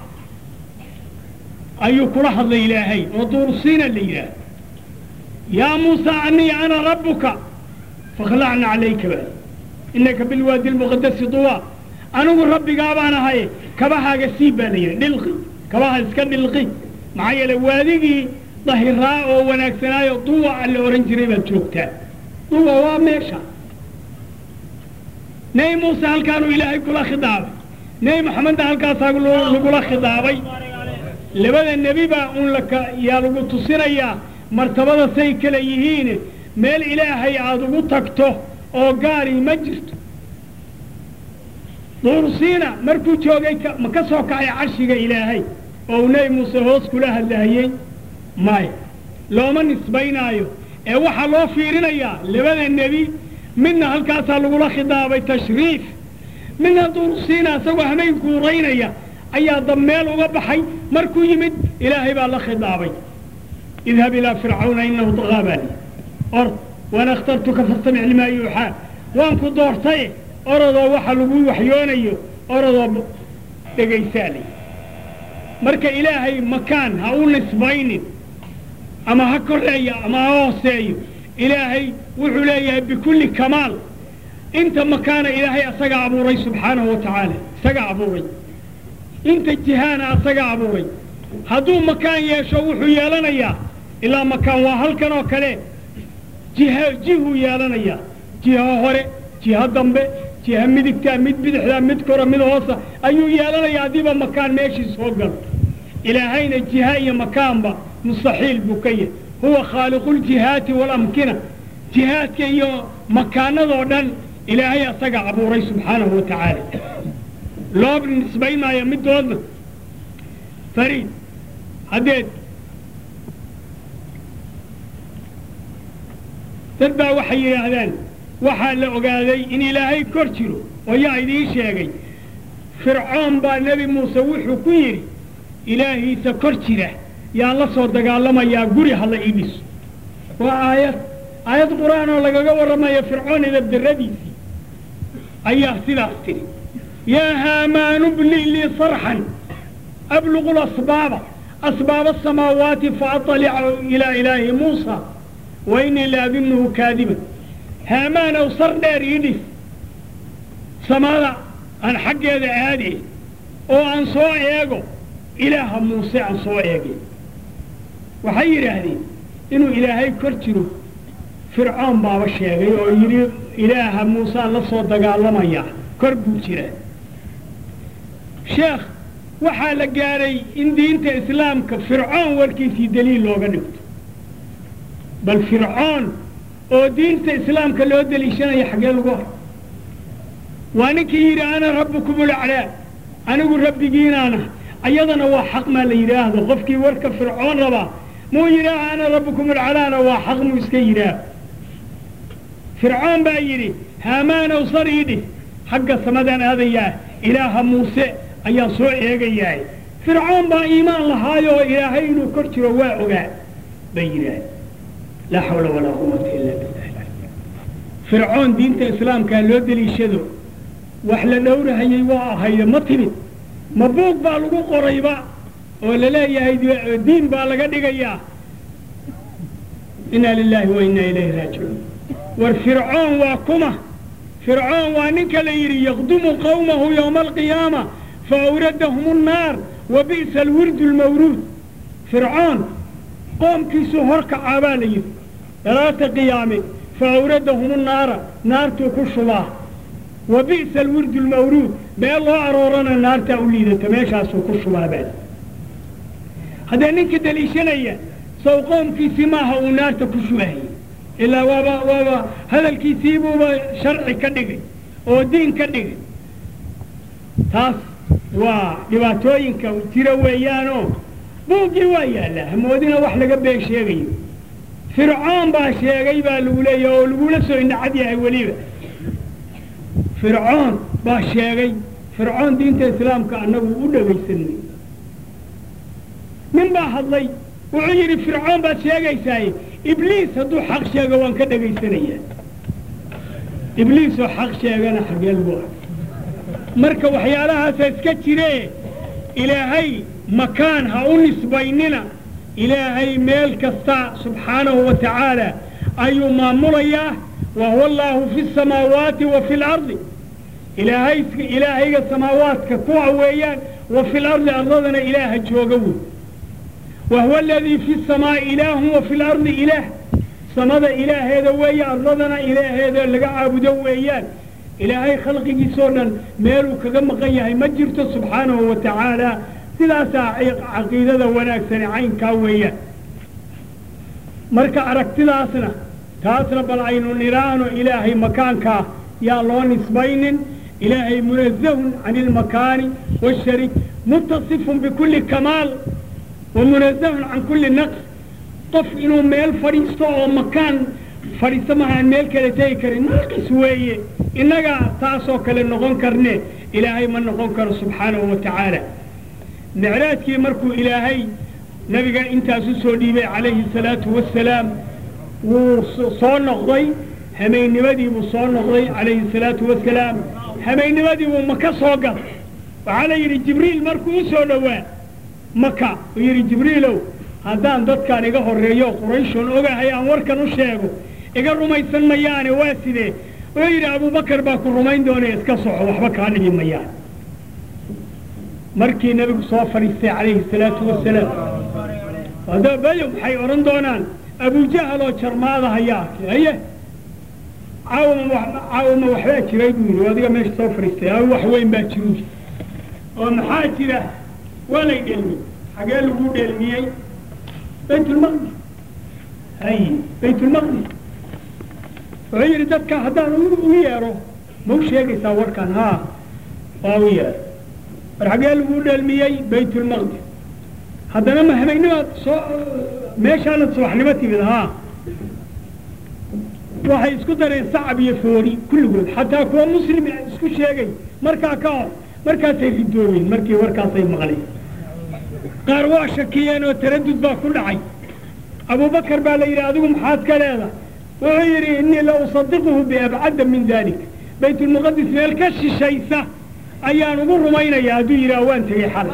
ayuu kula hadlay ilaahay oo duursiina la yidhaahdo yaa muusa anii ana rabbuka fakhlacna calayka ba inaka bilwaadi lmuqadasi duwa anigu rabbigaa baan ahay kabahaaga siib baa la yidhi dhilqi kabaha iska dhilqi maxaa yeele waadigii dahiraa oo wanaagsanaayo duwa la odhan jiray baad joogtaa duwa waa meesha nebi muuse halkaanuu ilaahay kula khidaabay nebi moxamedna halkaasaa lagula khidaabay labada nebi baa un laka yaa lagu tusinayaa martabada say kala yihiin meel ilaahay aada ugu tagto oo gaari ma jirto duursiina markuu joogay ka- ma ka soo kacay carshiga ilaahay oo uu nebi muuse hoos kula hadlaayey maya looma nisbaynaayo ee waxaa loo fiirinayaa labada nebi midna halkaasaa lagula khidaabay tashriif midna duursiina isagoo hameen guuraynaya ayaa dammeel uga baxay markuu yimid ilaahay baa la khidaabay idhab ilaa fircawna inahu dagaa baa lihi ord waana akhtartuka fastamic limaa yuuxaa waan ku doortaye orodoo waxa lagu waxyoonayo orodoo dhegaysaa leh marka ilaahay makaan ha u nisbaynin ama ha koreeyo ama ha hooseeyo ilaahay wuxuu leeyahay bikulli kamaal inta makaana ilaahay asagaa abuuray subxaanahu wa tacaala isagaa abuuray inta jihaana asagaa abuuray hadduu makaan yeesho wuxuu yeelanayaa ilaa makaan waa halkan oo kale jiha jihuu yeelanayaa jiha hore jiha dambe jiha midigtaa mid bidixdaa mid kora mid hoosa ayuu yeelanayaa haddiiba makaan meeshii soo galo ilaahayna jiha iyo makaanba mustaxiil buu ka yahay huwa khaaliquljihaati waalamkina jihaadka iyo makaanadoo dhan ilaahay asaga abuuray subxaanahu wa tacaala loo nisbayn maayo midoodna fariid haddeed dad baa waxay yidhaahdaan waxaa la ogaaday in ilaahay kor jiro oo yaa idiin sheegay fircoon baa nebi muuse wuxuu ku yidhi ilaahiisa kor jira yaan la soo dagaalamayaa guri hala ii dhiso waa aayad aayad qur-aan oo lagaga warramayo fircoon idabdarradiisii ayaa sidaas tidhi yaa haamaanu bni lii sarxan abluqu lasbaaba asbaaba asamaawaati faatalica ilaa ilaahi muusa wa innii la adunnuhu kaadiban haamaanow sar dheer ii dhis samada aan xaggeeda aade oo aan soo eego ilaaha muuse aan soo eegay waxay yidhaahdeen inuu ilaahay kor jiro fircoon baaba sheegay oo yidhi ilaaha muusaan la soo dagaalamayaa kor buu jiraa sheekh waxaa la gaadhay in diinta islaamka fircoon warkiisii daliil looga dhigto bal fircoon oo diinta islaamka loo deliishanaya xaggee lagu har waa ninkii yidhi ana rabbukum ulaclaa anigu rabbigiinaana ayadana waa xaq maa la yidhaahdo qofkii warka fircoon rabaa muu yidhaaha ana rabbukum ulcalaana waa xaq muu iska yidhaah fircoon baa yidhi haamaanow sar ii dhih xagga samadaan aadayaa ilaaha muuse ayaan soo eegayahay fircoon baa iimaan lahaayoo ilaahay inuu kor jiro waa ogaa bay yidhaah laa xawla walaa quwata ila billah fircoon diinta islaamkaa loo deliishado wax la dhowrahayay waa ahayde ma timid ma buug baa lagu qorayba oo la leeyahay diin baa laga dhigayaa inna lilaahi wa inna ilayhi raajicuun war fircoon waa kuma fircoon waa ninka la yidhi yaqdumu qawmahu yowma alqiyaama fa awradahum annaar wa bi'sa alwirdu almawruud fircoon qoomkiisuu horkacaa baa la yidhi dalaata qiyaame fa awradahum annaara naartuu ku shubaa wa bi'sa alwirdu almawruud beel loo aroorana naartaa u liidata meeshaasuu ku shubaa baa haddee ninka deliishanaya sow qoomkiisii maaha uu naarta ku shubahayay ilaa waaba waaba hadalkiisiibuuba sharci ka dhigay oo diin ka dhigay taas waa dhibaatooyinka jira weeyaanoo buuggii waa yaallaa hamoodina wax laga been sheegayo fircoon baa sheegay baa lagu leeyahay oo lagula soo indhacad yahay weliba fircoon baa sheegay fircoon diinta islaamka annagu u dhegaysanay nin baa hadlay wuxuu yidhi fircoon baad sheegaysaaye ibliis hadduu xaq sheego waan ka dhegaysanayaa ibliisoo xaq sheegana xagee lagu ah marka waxyaalahaasa iska jiree ilaahay makaan ha u nisbaynina ilaahay meel kasta subxaanahu wa tacaala ayuu maamulayaa wa huwa allaahu fi samaawaati wa fi lardi ilaahay ilaahayga samaawaadka kuwa weeyaan wa fi lardi ardadana ilaaha jooga wey wa huwa aladii fi samaa'i ilaahun wa fi lardi ilaah samada ilaaheeda weeye ardadana ilaaheeda laga caabudo weeyaan ilaahay khalqigiisoo dhan meeluu kaga maqan yahay ma jirto subxaanahu wa tacaala sidaasaa caqiidada wanaagsani caynkaa weeyaan marka aragtidaasna taasna bal aynu nidhaahno ilaahay makaankaa yaa loo nisbaynin ilaahay munazahun cani ilmakaani waashariik muttasifun bikulli kamaal wa munazahun can kulli naqs qof inuu meel fadhiisto oo makaan fadhiisto mahaan meel kale tegi karin naqis weeye innagaa taasoo kale noqon karne ilaahay ma noqon karo subxaanahu wa tacaala micraajkii markuu ilaahay nabiga intaas u soo dhiibay calayhi salaatu wasalaam wuu soo noqday hamaynimadii buu soo noqday calayhi salaatu wasalaam hamaynimadii buu maka soo galay waxaa la yidhi jibriil markuu u soo dhowaa maka uu yidhi jibriilow haddaan dadkaan iga horreeyo qurayshon ogahay aan warkan u sheego iga rumaysan mayaane waa sidee wuxuu yidhi abubakar baa ku rumayn doonee iska soco waxba kaa dhibi mayaan markii nebigu soo fadhiistay calayhi salaatu wasalaam haddaba bayo maxay odhan doonaan abujahal oo jarmaada hayaa arkay haye caawama caawama waxbaa jiray buu yidhi adiga meesha soo fadhiistay a wax weyn baa jiru oo maxaa jira waa lay dhelmiyey xagee lagu dhelmiyey baytulmaqdis hay baytulmaqdis wuxuu yidhi dadka haddaan u yeedho ma u sheegaysaa warkan haa waa u yeedho war xagee lagu dhelmiyey baytulmaqdis haddana ma hamaynimaad soo meeshaanad subaxnimo timid haa waxay isku dareen sacab iyo foori kulligood xataa kuwa muslim isku sheegay markaa ka hor markaasay ridoobeen markii warkaasay maqleen qaar waa shakiyeen oo taradud baa ku dhacay abubakar baa la yidhi adigu maxaad ka leedahay wuxuu yidhi innii la usadiquhu biabcadda min dalik baytulmuqadis meel ka shishaysa ayaan ugu rumaynayaa hadduu yidhaah waan tegey xalay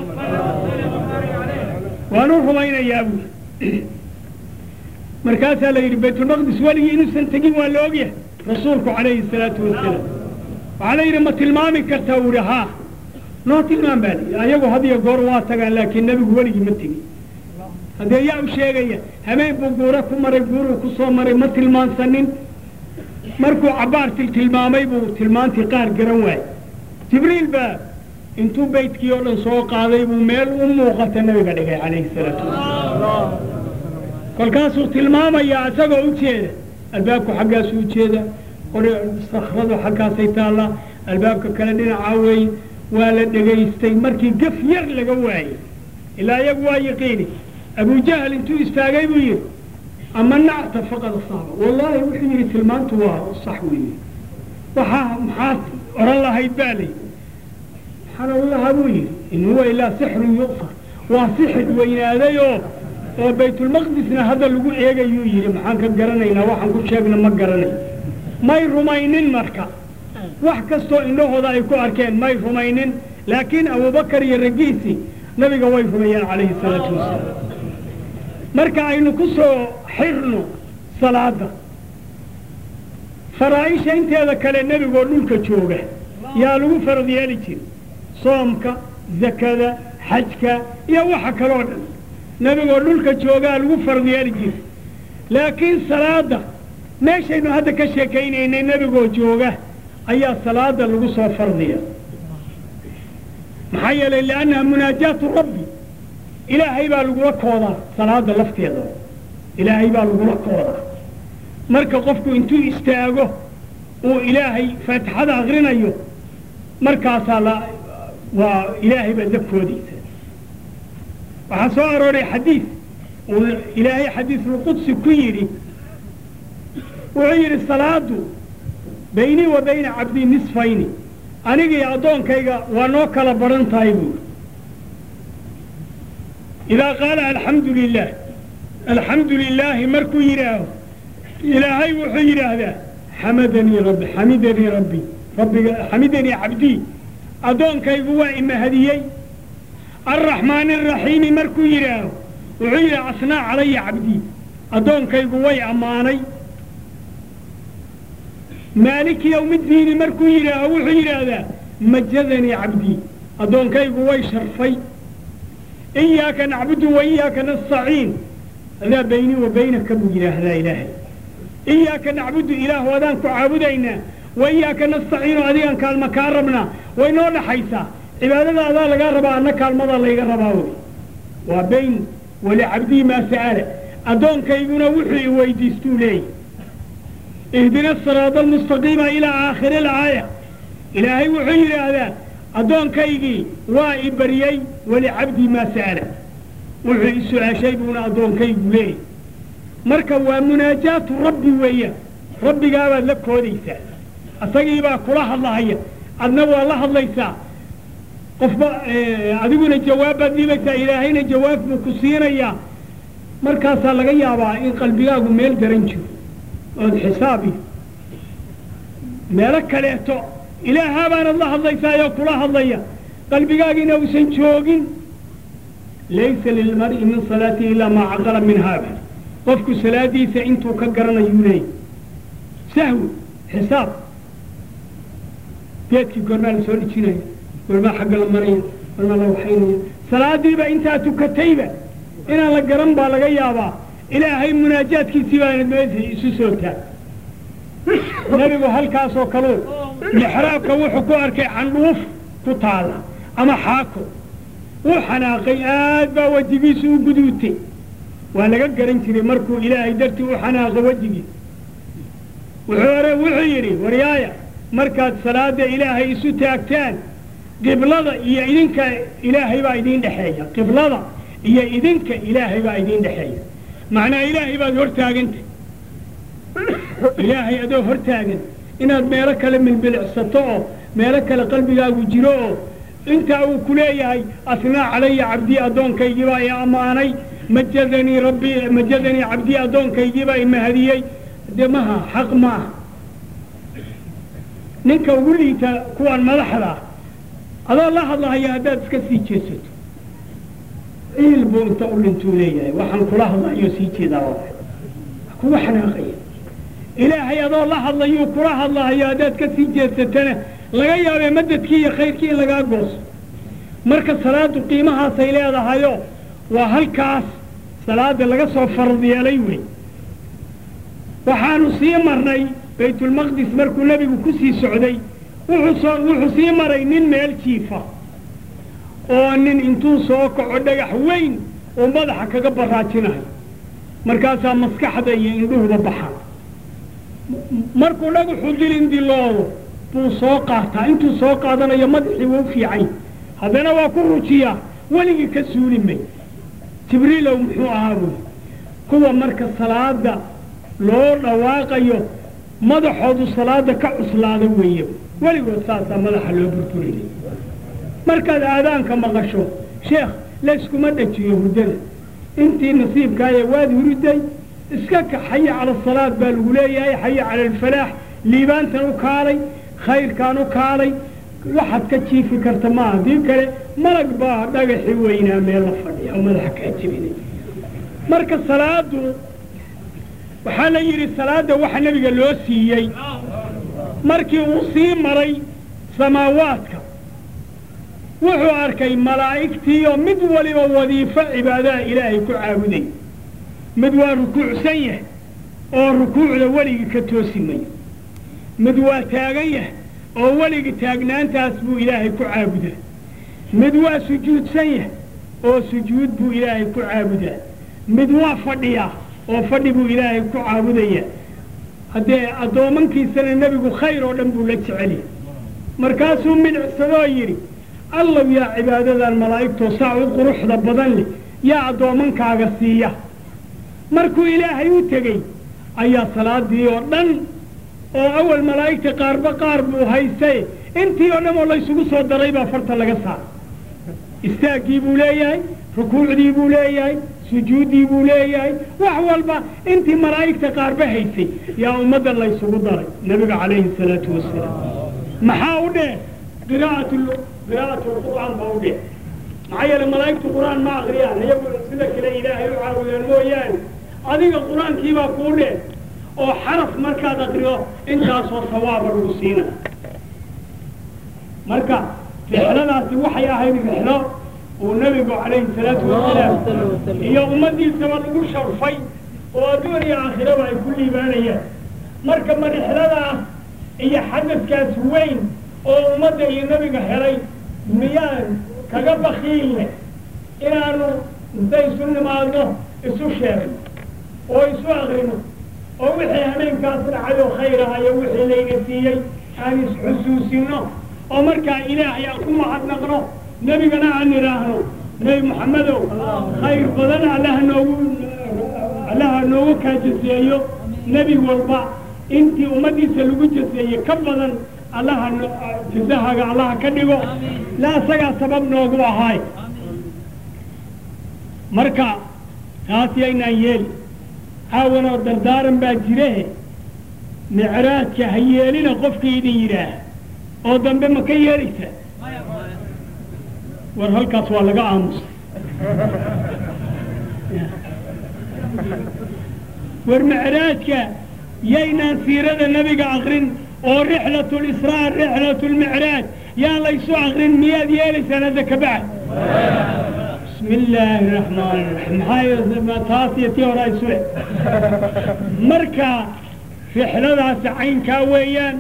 waan u rumaynayaa buui markaasaa la yidhi baytulmaqdis weligii inuusan tegin waa la ogyahay rasuulku calayhi salaatu wasalaam waxaa la yidhi ma tilmaami kartaa uu yidhi haa noo tilmaam baa layidhi ayagu hadiyo goor waa tagaan laakiin nebigu weligii ma tegin haddee yaa u sheegaya habeen buu guura ku maray guuruu ku soo maray ma tilmaansanin markuu cabbaar tiltilmaamay buu tilmaantii qaar garan waayey jibriil baa intuu baydkii oo dhan soo qaaday buu meel u muuqata nabiga dhigay calayhi salaatu wasalaam kolkaasuu tilmaamayaa isagoo u jeeda albaabku xaggaasuu u jeeda qori sakradu xaggaasay taallaa albaabka kale dhinacaa weeye waa la dhegaystay markii gaf yar laga waayey ilaa iyagu waa yaqiini abujahal intuu istaagay buu yidhi ama nacta faqad asaaba wallaahi wuxuu yidhi tilmaantu waa sax weeye waxaa maxaad odhan lahayd baa layidhi maxaan odhan lahaa buu yidhi in huwa ilaa sixrun yu'far waa sixir weynaaday oo oo baytulmaqdisna hadda lagu eegayuu yidhi maxaan ka garanaynaa waxaan ku sheegna ma garanay may rumaynin marka wax kastoo indhahooda ay ku arkeen may rumaynin laakiin abubakar iyo raggiisii nabiga way rumeeyeen calayhi salaatu wasalaam marka aynu ku soo xirno salaada faraa'isha inteeda kale nebigoo dhulka jooga yaa lagu farad yeeli jira soomka zakada xajka iyo waxa kaloo dhan nebigoo dhulka joogaa lagu farad yeeli jira laakiin salaada meeshaynu hadda ka sheekaynaynay nebigoo jooga ayaa salaada lagu soo fardiya maxaa yeelay liannaha munaajaatu rabbi ilaahay baa lagula koodaa salaada lafteeda ilaahay baa lagula koodaa marka qofku intuu istaago uu ilaahay faatixada akrinayo markaasaa la waa ilaahay baa dabkoodiisa waxaa soo arooray xadiid uu ilaahay xadiisulqudsi ku yidhi wuxuu yidhi salaadu baynii wa bayna cabdii nisfayni anigii addoonkayga waa noo kala baran tahay buuri idaa qaala alxamdu lilah alxamdu lilaahi markuu yidhaaho ilaahay wuxuu yidhaahdaa xamadanii rabbi xamidanii rabbi rabbiga xamidanii cabdii addoonkaygu waa imahadiyey alraxmaani araxiimi markuu yidhaaho wuxuu yidhi asnaa calaya cabdii addoonkaygu way ammaanay maaliki yowmiddiini markuu yidhaaho wuxuu yidhaahdaa majadanii cabdii addoonkaygu way sharfay iyaaka nacbudu wa iyaaka nastaciin adaa baynii wa baynaka buu yidhaahdaa ilaahay iyaaka nacbudu ilaah adaan ku caabudaynaa wa iyaaka nastaciinu adigaan kaalma kaa rabnaa way noo dhaxaysaa cibaadada adaa lagaa rabaa anna kaalmadaa layga rabaa wey waa bayn walicabdihi maa sa'ala addoonkayguna wuxuu i weydiistuu leeyahy ihdina asiraada almustaqiima ilaa aakhiri alaaya ilaahay wuxuu yidhaahdaa addoonkaygii waa i baryey walicabdii maa sa'ala wuxuu i su-aashay buuna addoonkaygu leeyahy marka waa munaajaatu rabbi weeyaan rabbigaabaad la koodaysaa asagiibaa kula hadlahaya adna waa la hadlaysaa qofba adiguna jawaabbaad dhiibaysaa ilaahayna jawaab buu ku siinayaa markaasaa laga yaabaa in qalbigaagu meel daran jiro ood xisaab iyo meelo kaleeto ilaahaabaanad la hadlaysaayoo kula hadlaya qalbigaagiina uusan joogin laysa lilmar'i min salaatihi ilaa maa caqala min haada qofku salaadiisa intuu ka garanayuu leeyay sahwi xisaab geedkii goormaa la soo dhijinaya goormaa xagga la maraya goormaa la waxaynaya salaadiiba intaa tukatayba inaan la garan baa laga yaabaa ilaahay munaajaadkiisii baana meesha isu soo taag nebigu halkaasoo kaluu mixraabka wuxuu ku arkay candhuuf ku taala ama xaako wuu xanaaqay aad baa wejigiisu u guduutay waa laga garan jiray markuu ilaahay dartii u xanaaqo wejigiis wuxuu hore wuxuu yidhi waryaaya markaad salaada ilaahay isu taagtaan qiblada iyo idinka ilaahay baa idiin dhexeeya qiblada iyo idinka ilaahay baa idiin dhexeeya macnaa ilaahay baad hortaagantay ilaahay adoo hortaagan inaad meelo kale milbilicsato oo meelo kale qalbigaagu jiro oo intaa uu ku leeyahay asnaa calaya cabdii addoonkaygiibaa i ammaanay majadanii rabbi majadanii cabdii addoonkaygiibaa i mahadiyey dee maha xaq maaha ninka ugu liita kuwan madaxda ah adoo la hadlahaya haddaad iska sii jeesato ciil buu inta u dhintuu leeyahay waxaan kula hadlayo sii jeedaa waa kuga xanaaqaya ilaahay adoo la hadlayuu kula hadlahayo haddaad ka sii jeesatana laga yaabee madadkii iyo khayrkii in lagaa gooso marka salaadu qiimahaasay leedahayo waa halkaas salaada laga soo farad yeelay wey waxaanu sii marnay baytulmaqdis markuu nebigu ku sii socday wuxuu soo wuxuu sii maray nin meel jiifa oo nin intuu soo kaco dhagax weyn oo madaxa kaga baraajinayo markaasaa maskaxda iyo indhuhuba baxaan markuu dhagaxu dilindiloodo buu soo qaataa intuu soo qaadanayo madaxii wuu fiican haddana waa ku rujiyaa weligii ka suuli may jibriilow muxuu ahaa buy kuwa marka salaada loo dhawaaqayo madaxoodu salaada ka cuslaada weeye weligood saasaa madaxa loo burburinay markaad aadaanka maqasho sheekh layskuma dhajiyo hurdada intii nasiibkaaye waad huriday iska ka xaya cala asalaad baa lagu leeyahay xaya cala alfalaax liibaantan u kaalay khayrkaan u kaalay waxaad ka jiifi karta ma haddii kale malag baa dhagaxi weynaa meel la fadhiya oo madaxa kaa jebinay marka salaadu waxaa la yidhi salaadda waxa nebiga loo siiyey markii uu sii maray samaawaadka wuxuu arkay malaa'igtiioo mid waliba wadiifo cibaadaha ilaahay ku caabuday mid waa rukuucsan yahay oo rukuucda weligii ka toosi mayo mid waa taagan yahay oo weligii taagnaantaas buu ilaahay ku caabudaa mid waa sujuudsan yahay oo sujuud buu ilaahay ku caabudaa mid waa fadhiyaa oo fadhi buu ilaahay ku caabudayaa haddee addoommankiisana nebigu khayr oo dhan buu la jecelyahay markaasuu midhicsadoo yidhi allow yaa cibaadadan malaa'igtoo saa u quruxda badan leh yaa addoommankaaga siiya markuu ilaahay u tegey ayaa salaadii oo dhan oo awal malaa'igta qaarba qaar buu haystaye intii oo dhan oo laysugu soo daray baa farta laga saaray istaaggii buu leeyahay rukuucdii buu leeyahay sujuuddii buu leeyahay wax walba intii malaa'igta qaarba haysay yaa ummadda laysugu daray nebiga calayhi salaatu wasalaam maxaa u dheh qiraa'at qiraa'atu lqur'aan baa u dheh maxaa yeele malaa'igtu qur'aan ma akriyaan iyagu sida kale ilaahay u caabudaan mooyaane adiga qur-aankiibaa kuu dheh oo xaraf markaad akriyo intaasoo sawaaba lagu siina marka rixladaasi waxay ahayd rixlo uu nebigu calayhi salaatu wasalaam iyo ummaddiisaba lagu sharfay oo adduun iyo aakhiraba ay ku liibaanayaan marka ma rixladaas iyo xadadkaas weyn oo ummadda iyo nebiga helay miyaan kaga bakiilne inaanu intay isu nimaadno isu sheegno oo isu akrino oo wixii hameenkaas dhacay oo khayr ah iyo wixii layna siiyey aan isxusuusino oo markaa ilaahay aan ku mahadnaqno nebigana aan idhaahno nebi moxamedow khayr badan allaha noogu allaha noogu kaa jaseeyo nebi walba intii ummaddiisa lagu jaseeyey ka badan allaha no- jasahaaga allaha ka dhigo la asagaa sabab noogu ahaay marka taas yaynaan yeeli caawanoo dardaaran baa jirehe micraajka ha yeelina qofkii idin yidhaah oo dambe ma ka yeelaysaa war halkaas waa laga aamusay war micraajka yaynaan siirada nebiga akrin oo rixlatu lisraa rixlatu lmicraaj yaan laysu akrin miyaad yeelaysaan hadda ka bacd bismi illaahi raxmaan raxiim maxaa yeele taas iyo tii hore isu eg marka rixladaasi caynkaa weeyaan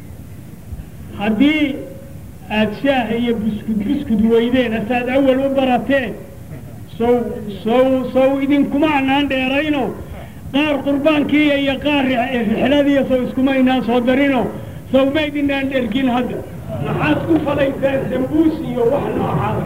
haddii aada shaah iyo buskud buskud weydeen asaad awal u barateen sow sow sow idinkuma anaan dheerayno qaar qurbaankiiya iyo qaar ri- rixladiiya sow iskuma inaan soo darino sow ma idinaan dhergin hadda maxaad ku falaysaan sambuus iyo wax noocaas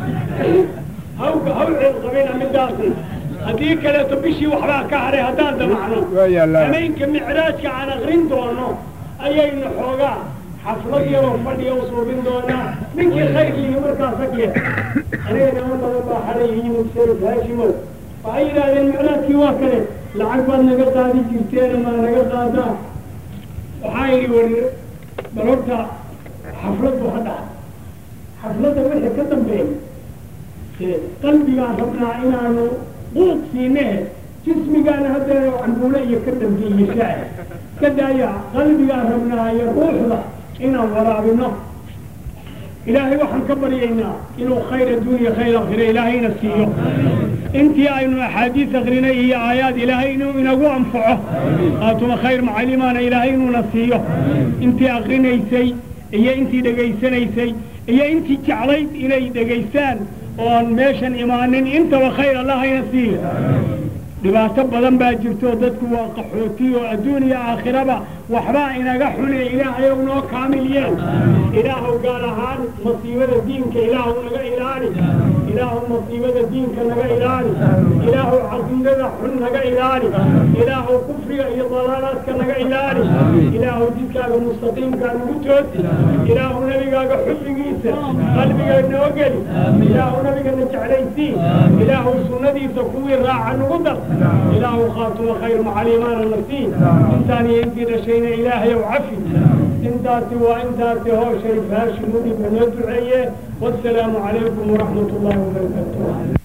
haw haw ceelqabina midaasna haddii kaleeto bishii waxbaa ka hadhay haddaan damacno Waa yaallaa. hameenka micraajka aan akrin doono ayaynu xoogaa xaflad yaroo fadhiya u suubin doonaa ninkii khayrkiihi markaas agye aniga niman badan baa xalay yimid sharif haashimow waxay yidhaahdeen micraajkii waa kale lacag baad naga qaadi jirteen maa naga qaadaa waxaa yidhi wari bal horta xafladdu ha dhaca xafladda wixii ka dambeeya ee qalbigaan rabnaa inaanu quuq siinehe jismigaana haddeer cambuule iyo ka dambeeye shaah ka daaya qalbigaan rabnaa iyo ruuxda inaan waraabino ilaahay waxaan ka baryaynaa inuu khayr adduuniya khayr akhire ilaahayna siiyo intii aynu axaadiis akrinay iyo aayaad ilaahay inuu inagu anfaco qaatuma khayr macalimaana ilaahay inuuna siiyo intii akrinaysay iyo intii dhegaysanaysay iyo intii jeclayd inay dhegaystaan oo aan meeshan imaanin intaba khayr allahayna siiyo dhibaato badan baa jirto dadku waa qaxooti oo adduun iyo aakhiraba waxbaa inaga xune ilaahayow noo kaamil yeel ilaahow gaar ahaan masiibada diinka ilaahow naga ilaali ilaahow masiibada diinka naga ilaali ilaahow caqiidada xun naga ilaali ilaahow kufriga iyo dalaalaadka naga ilaali ilaahow jidkaaga mustaqiimkaa nagu toosi ilaahow nebigaaga xubbigiisa qalbiga noo geli ilaahow nabigana jeclaysii ilaahow sunnadiisa kuwii raaca nagu dar ilaahow khaatuma khayr macalimaana nasiin intaan iyo intii dhashayna ilaahayow cafi intaasi waa intaasi hoo sharif haashim udhib noo duceeye wassalaamu calaykum waraxmat ullahi wabarakaatuh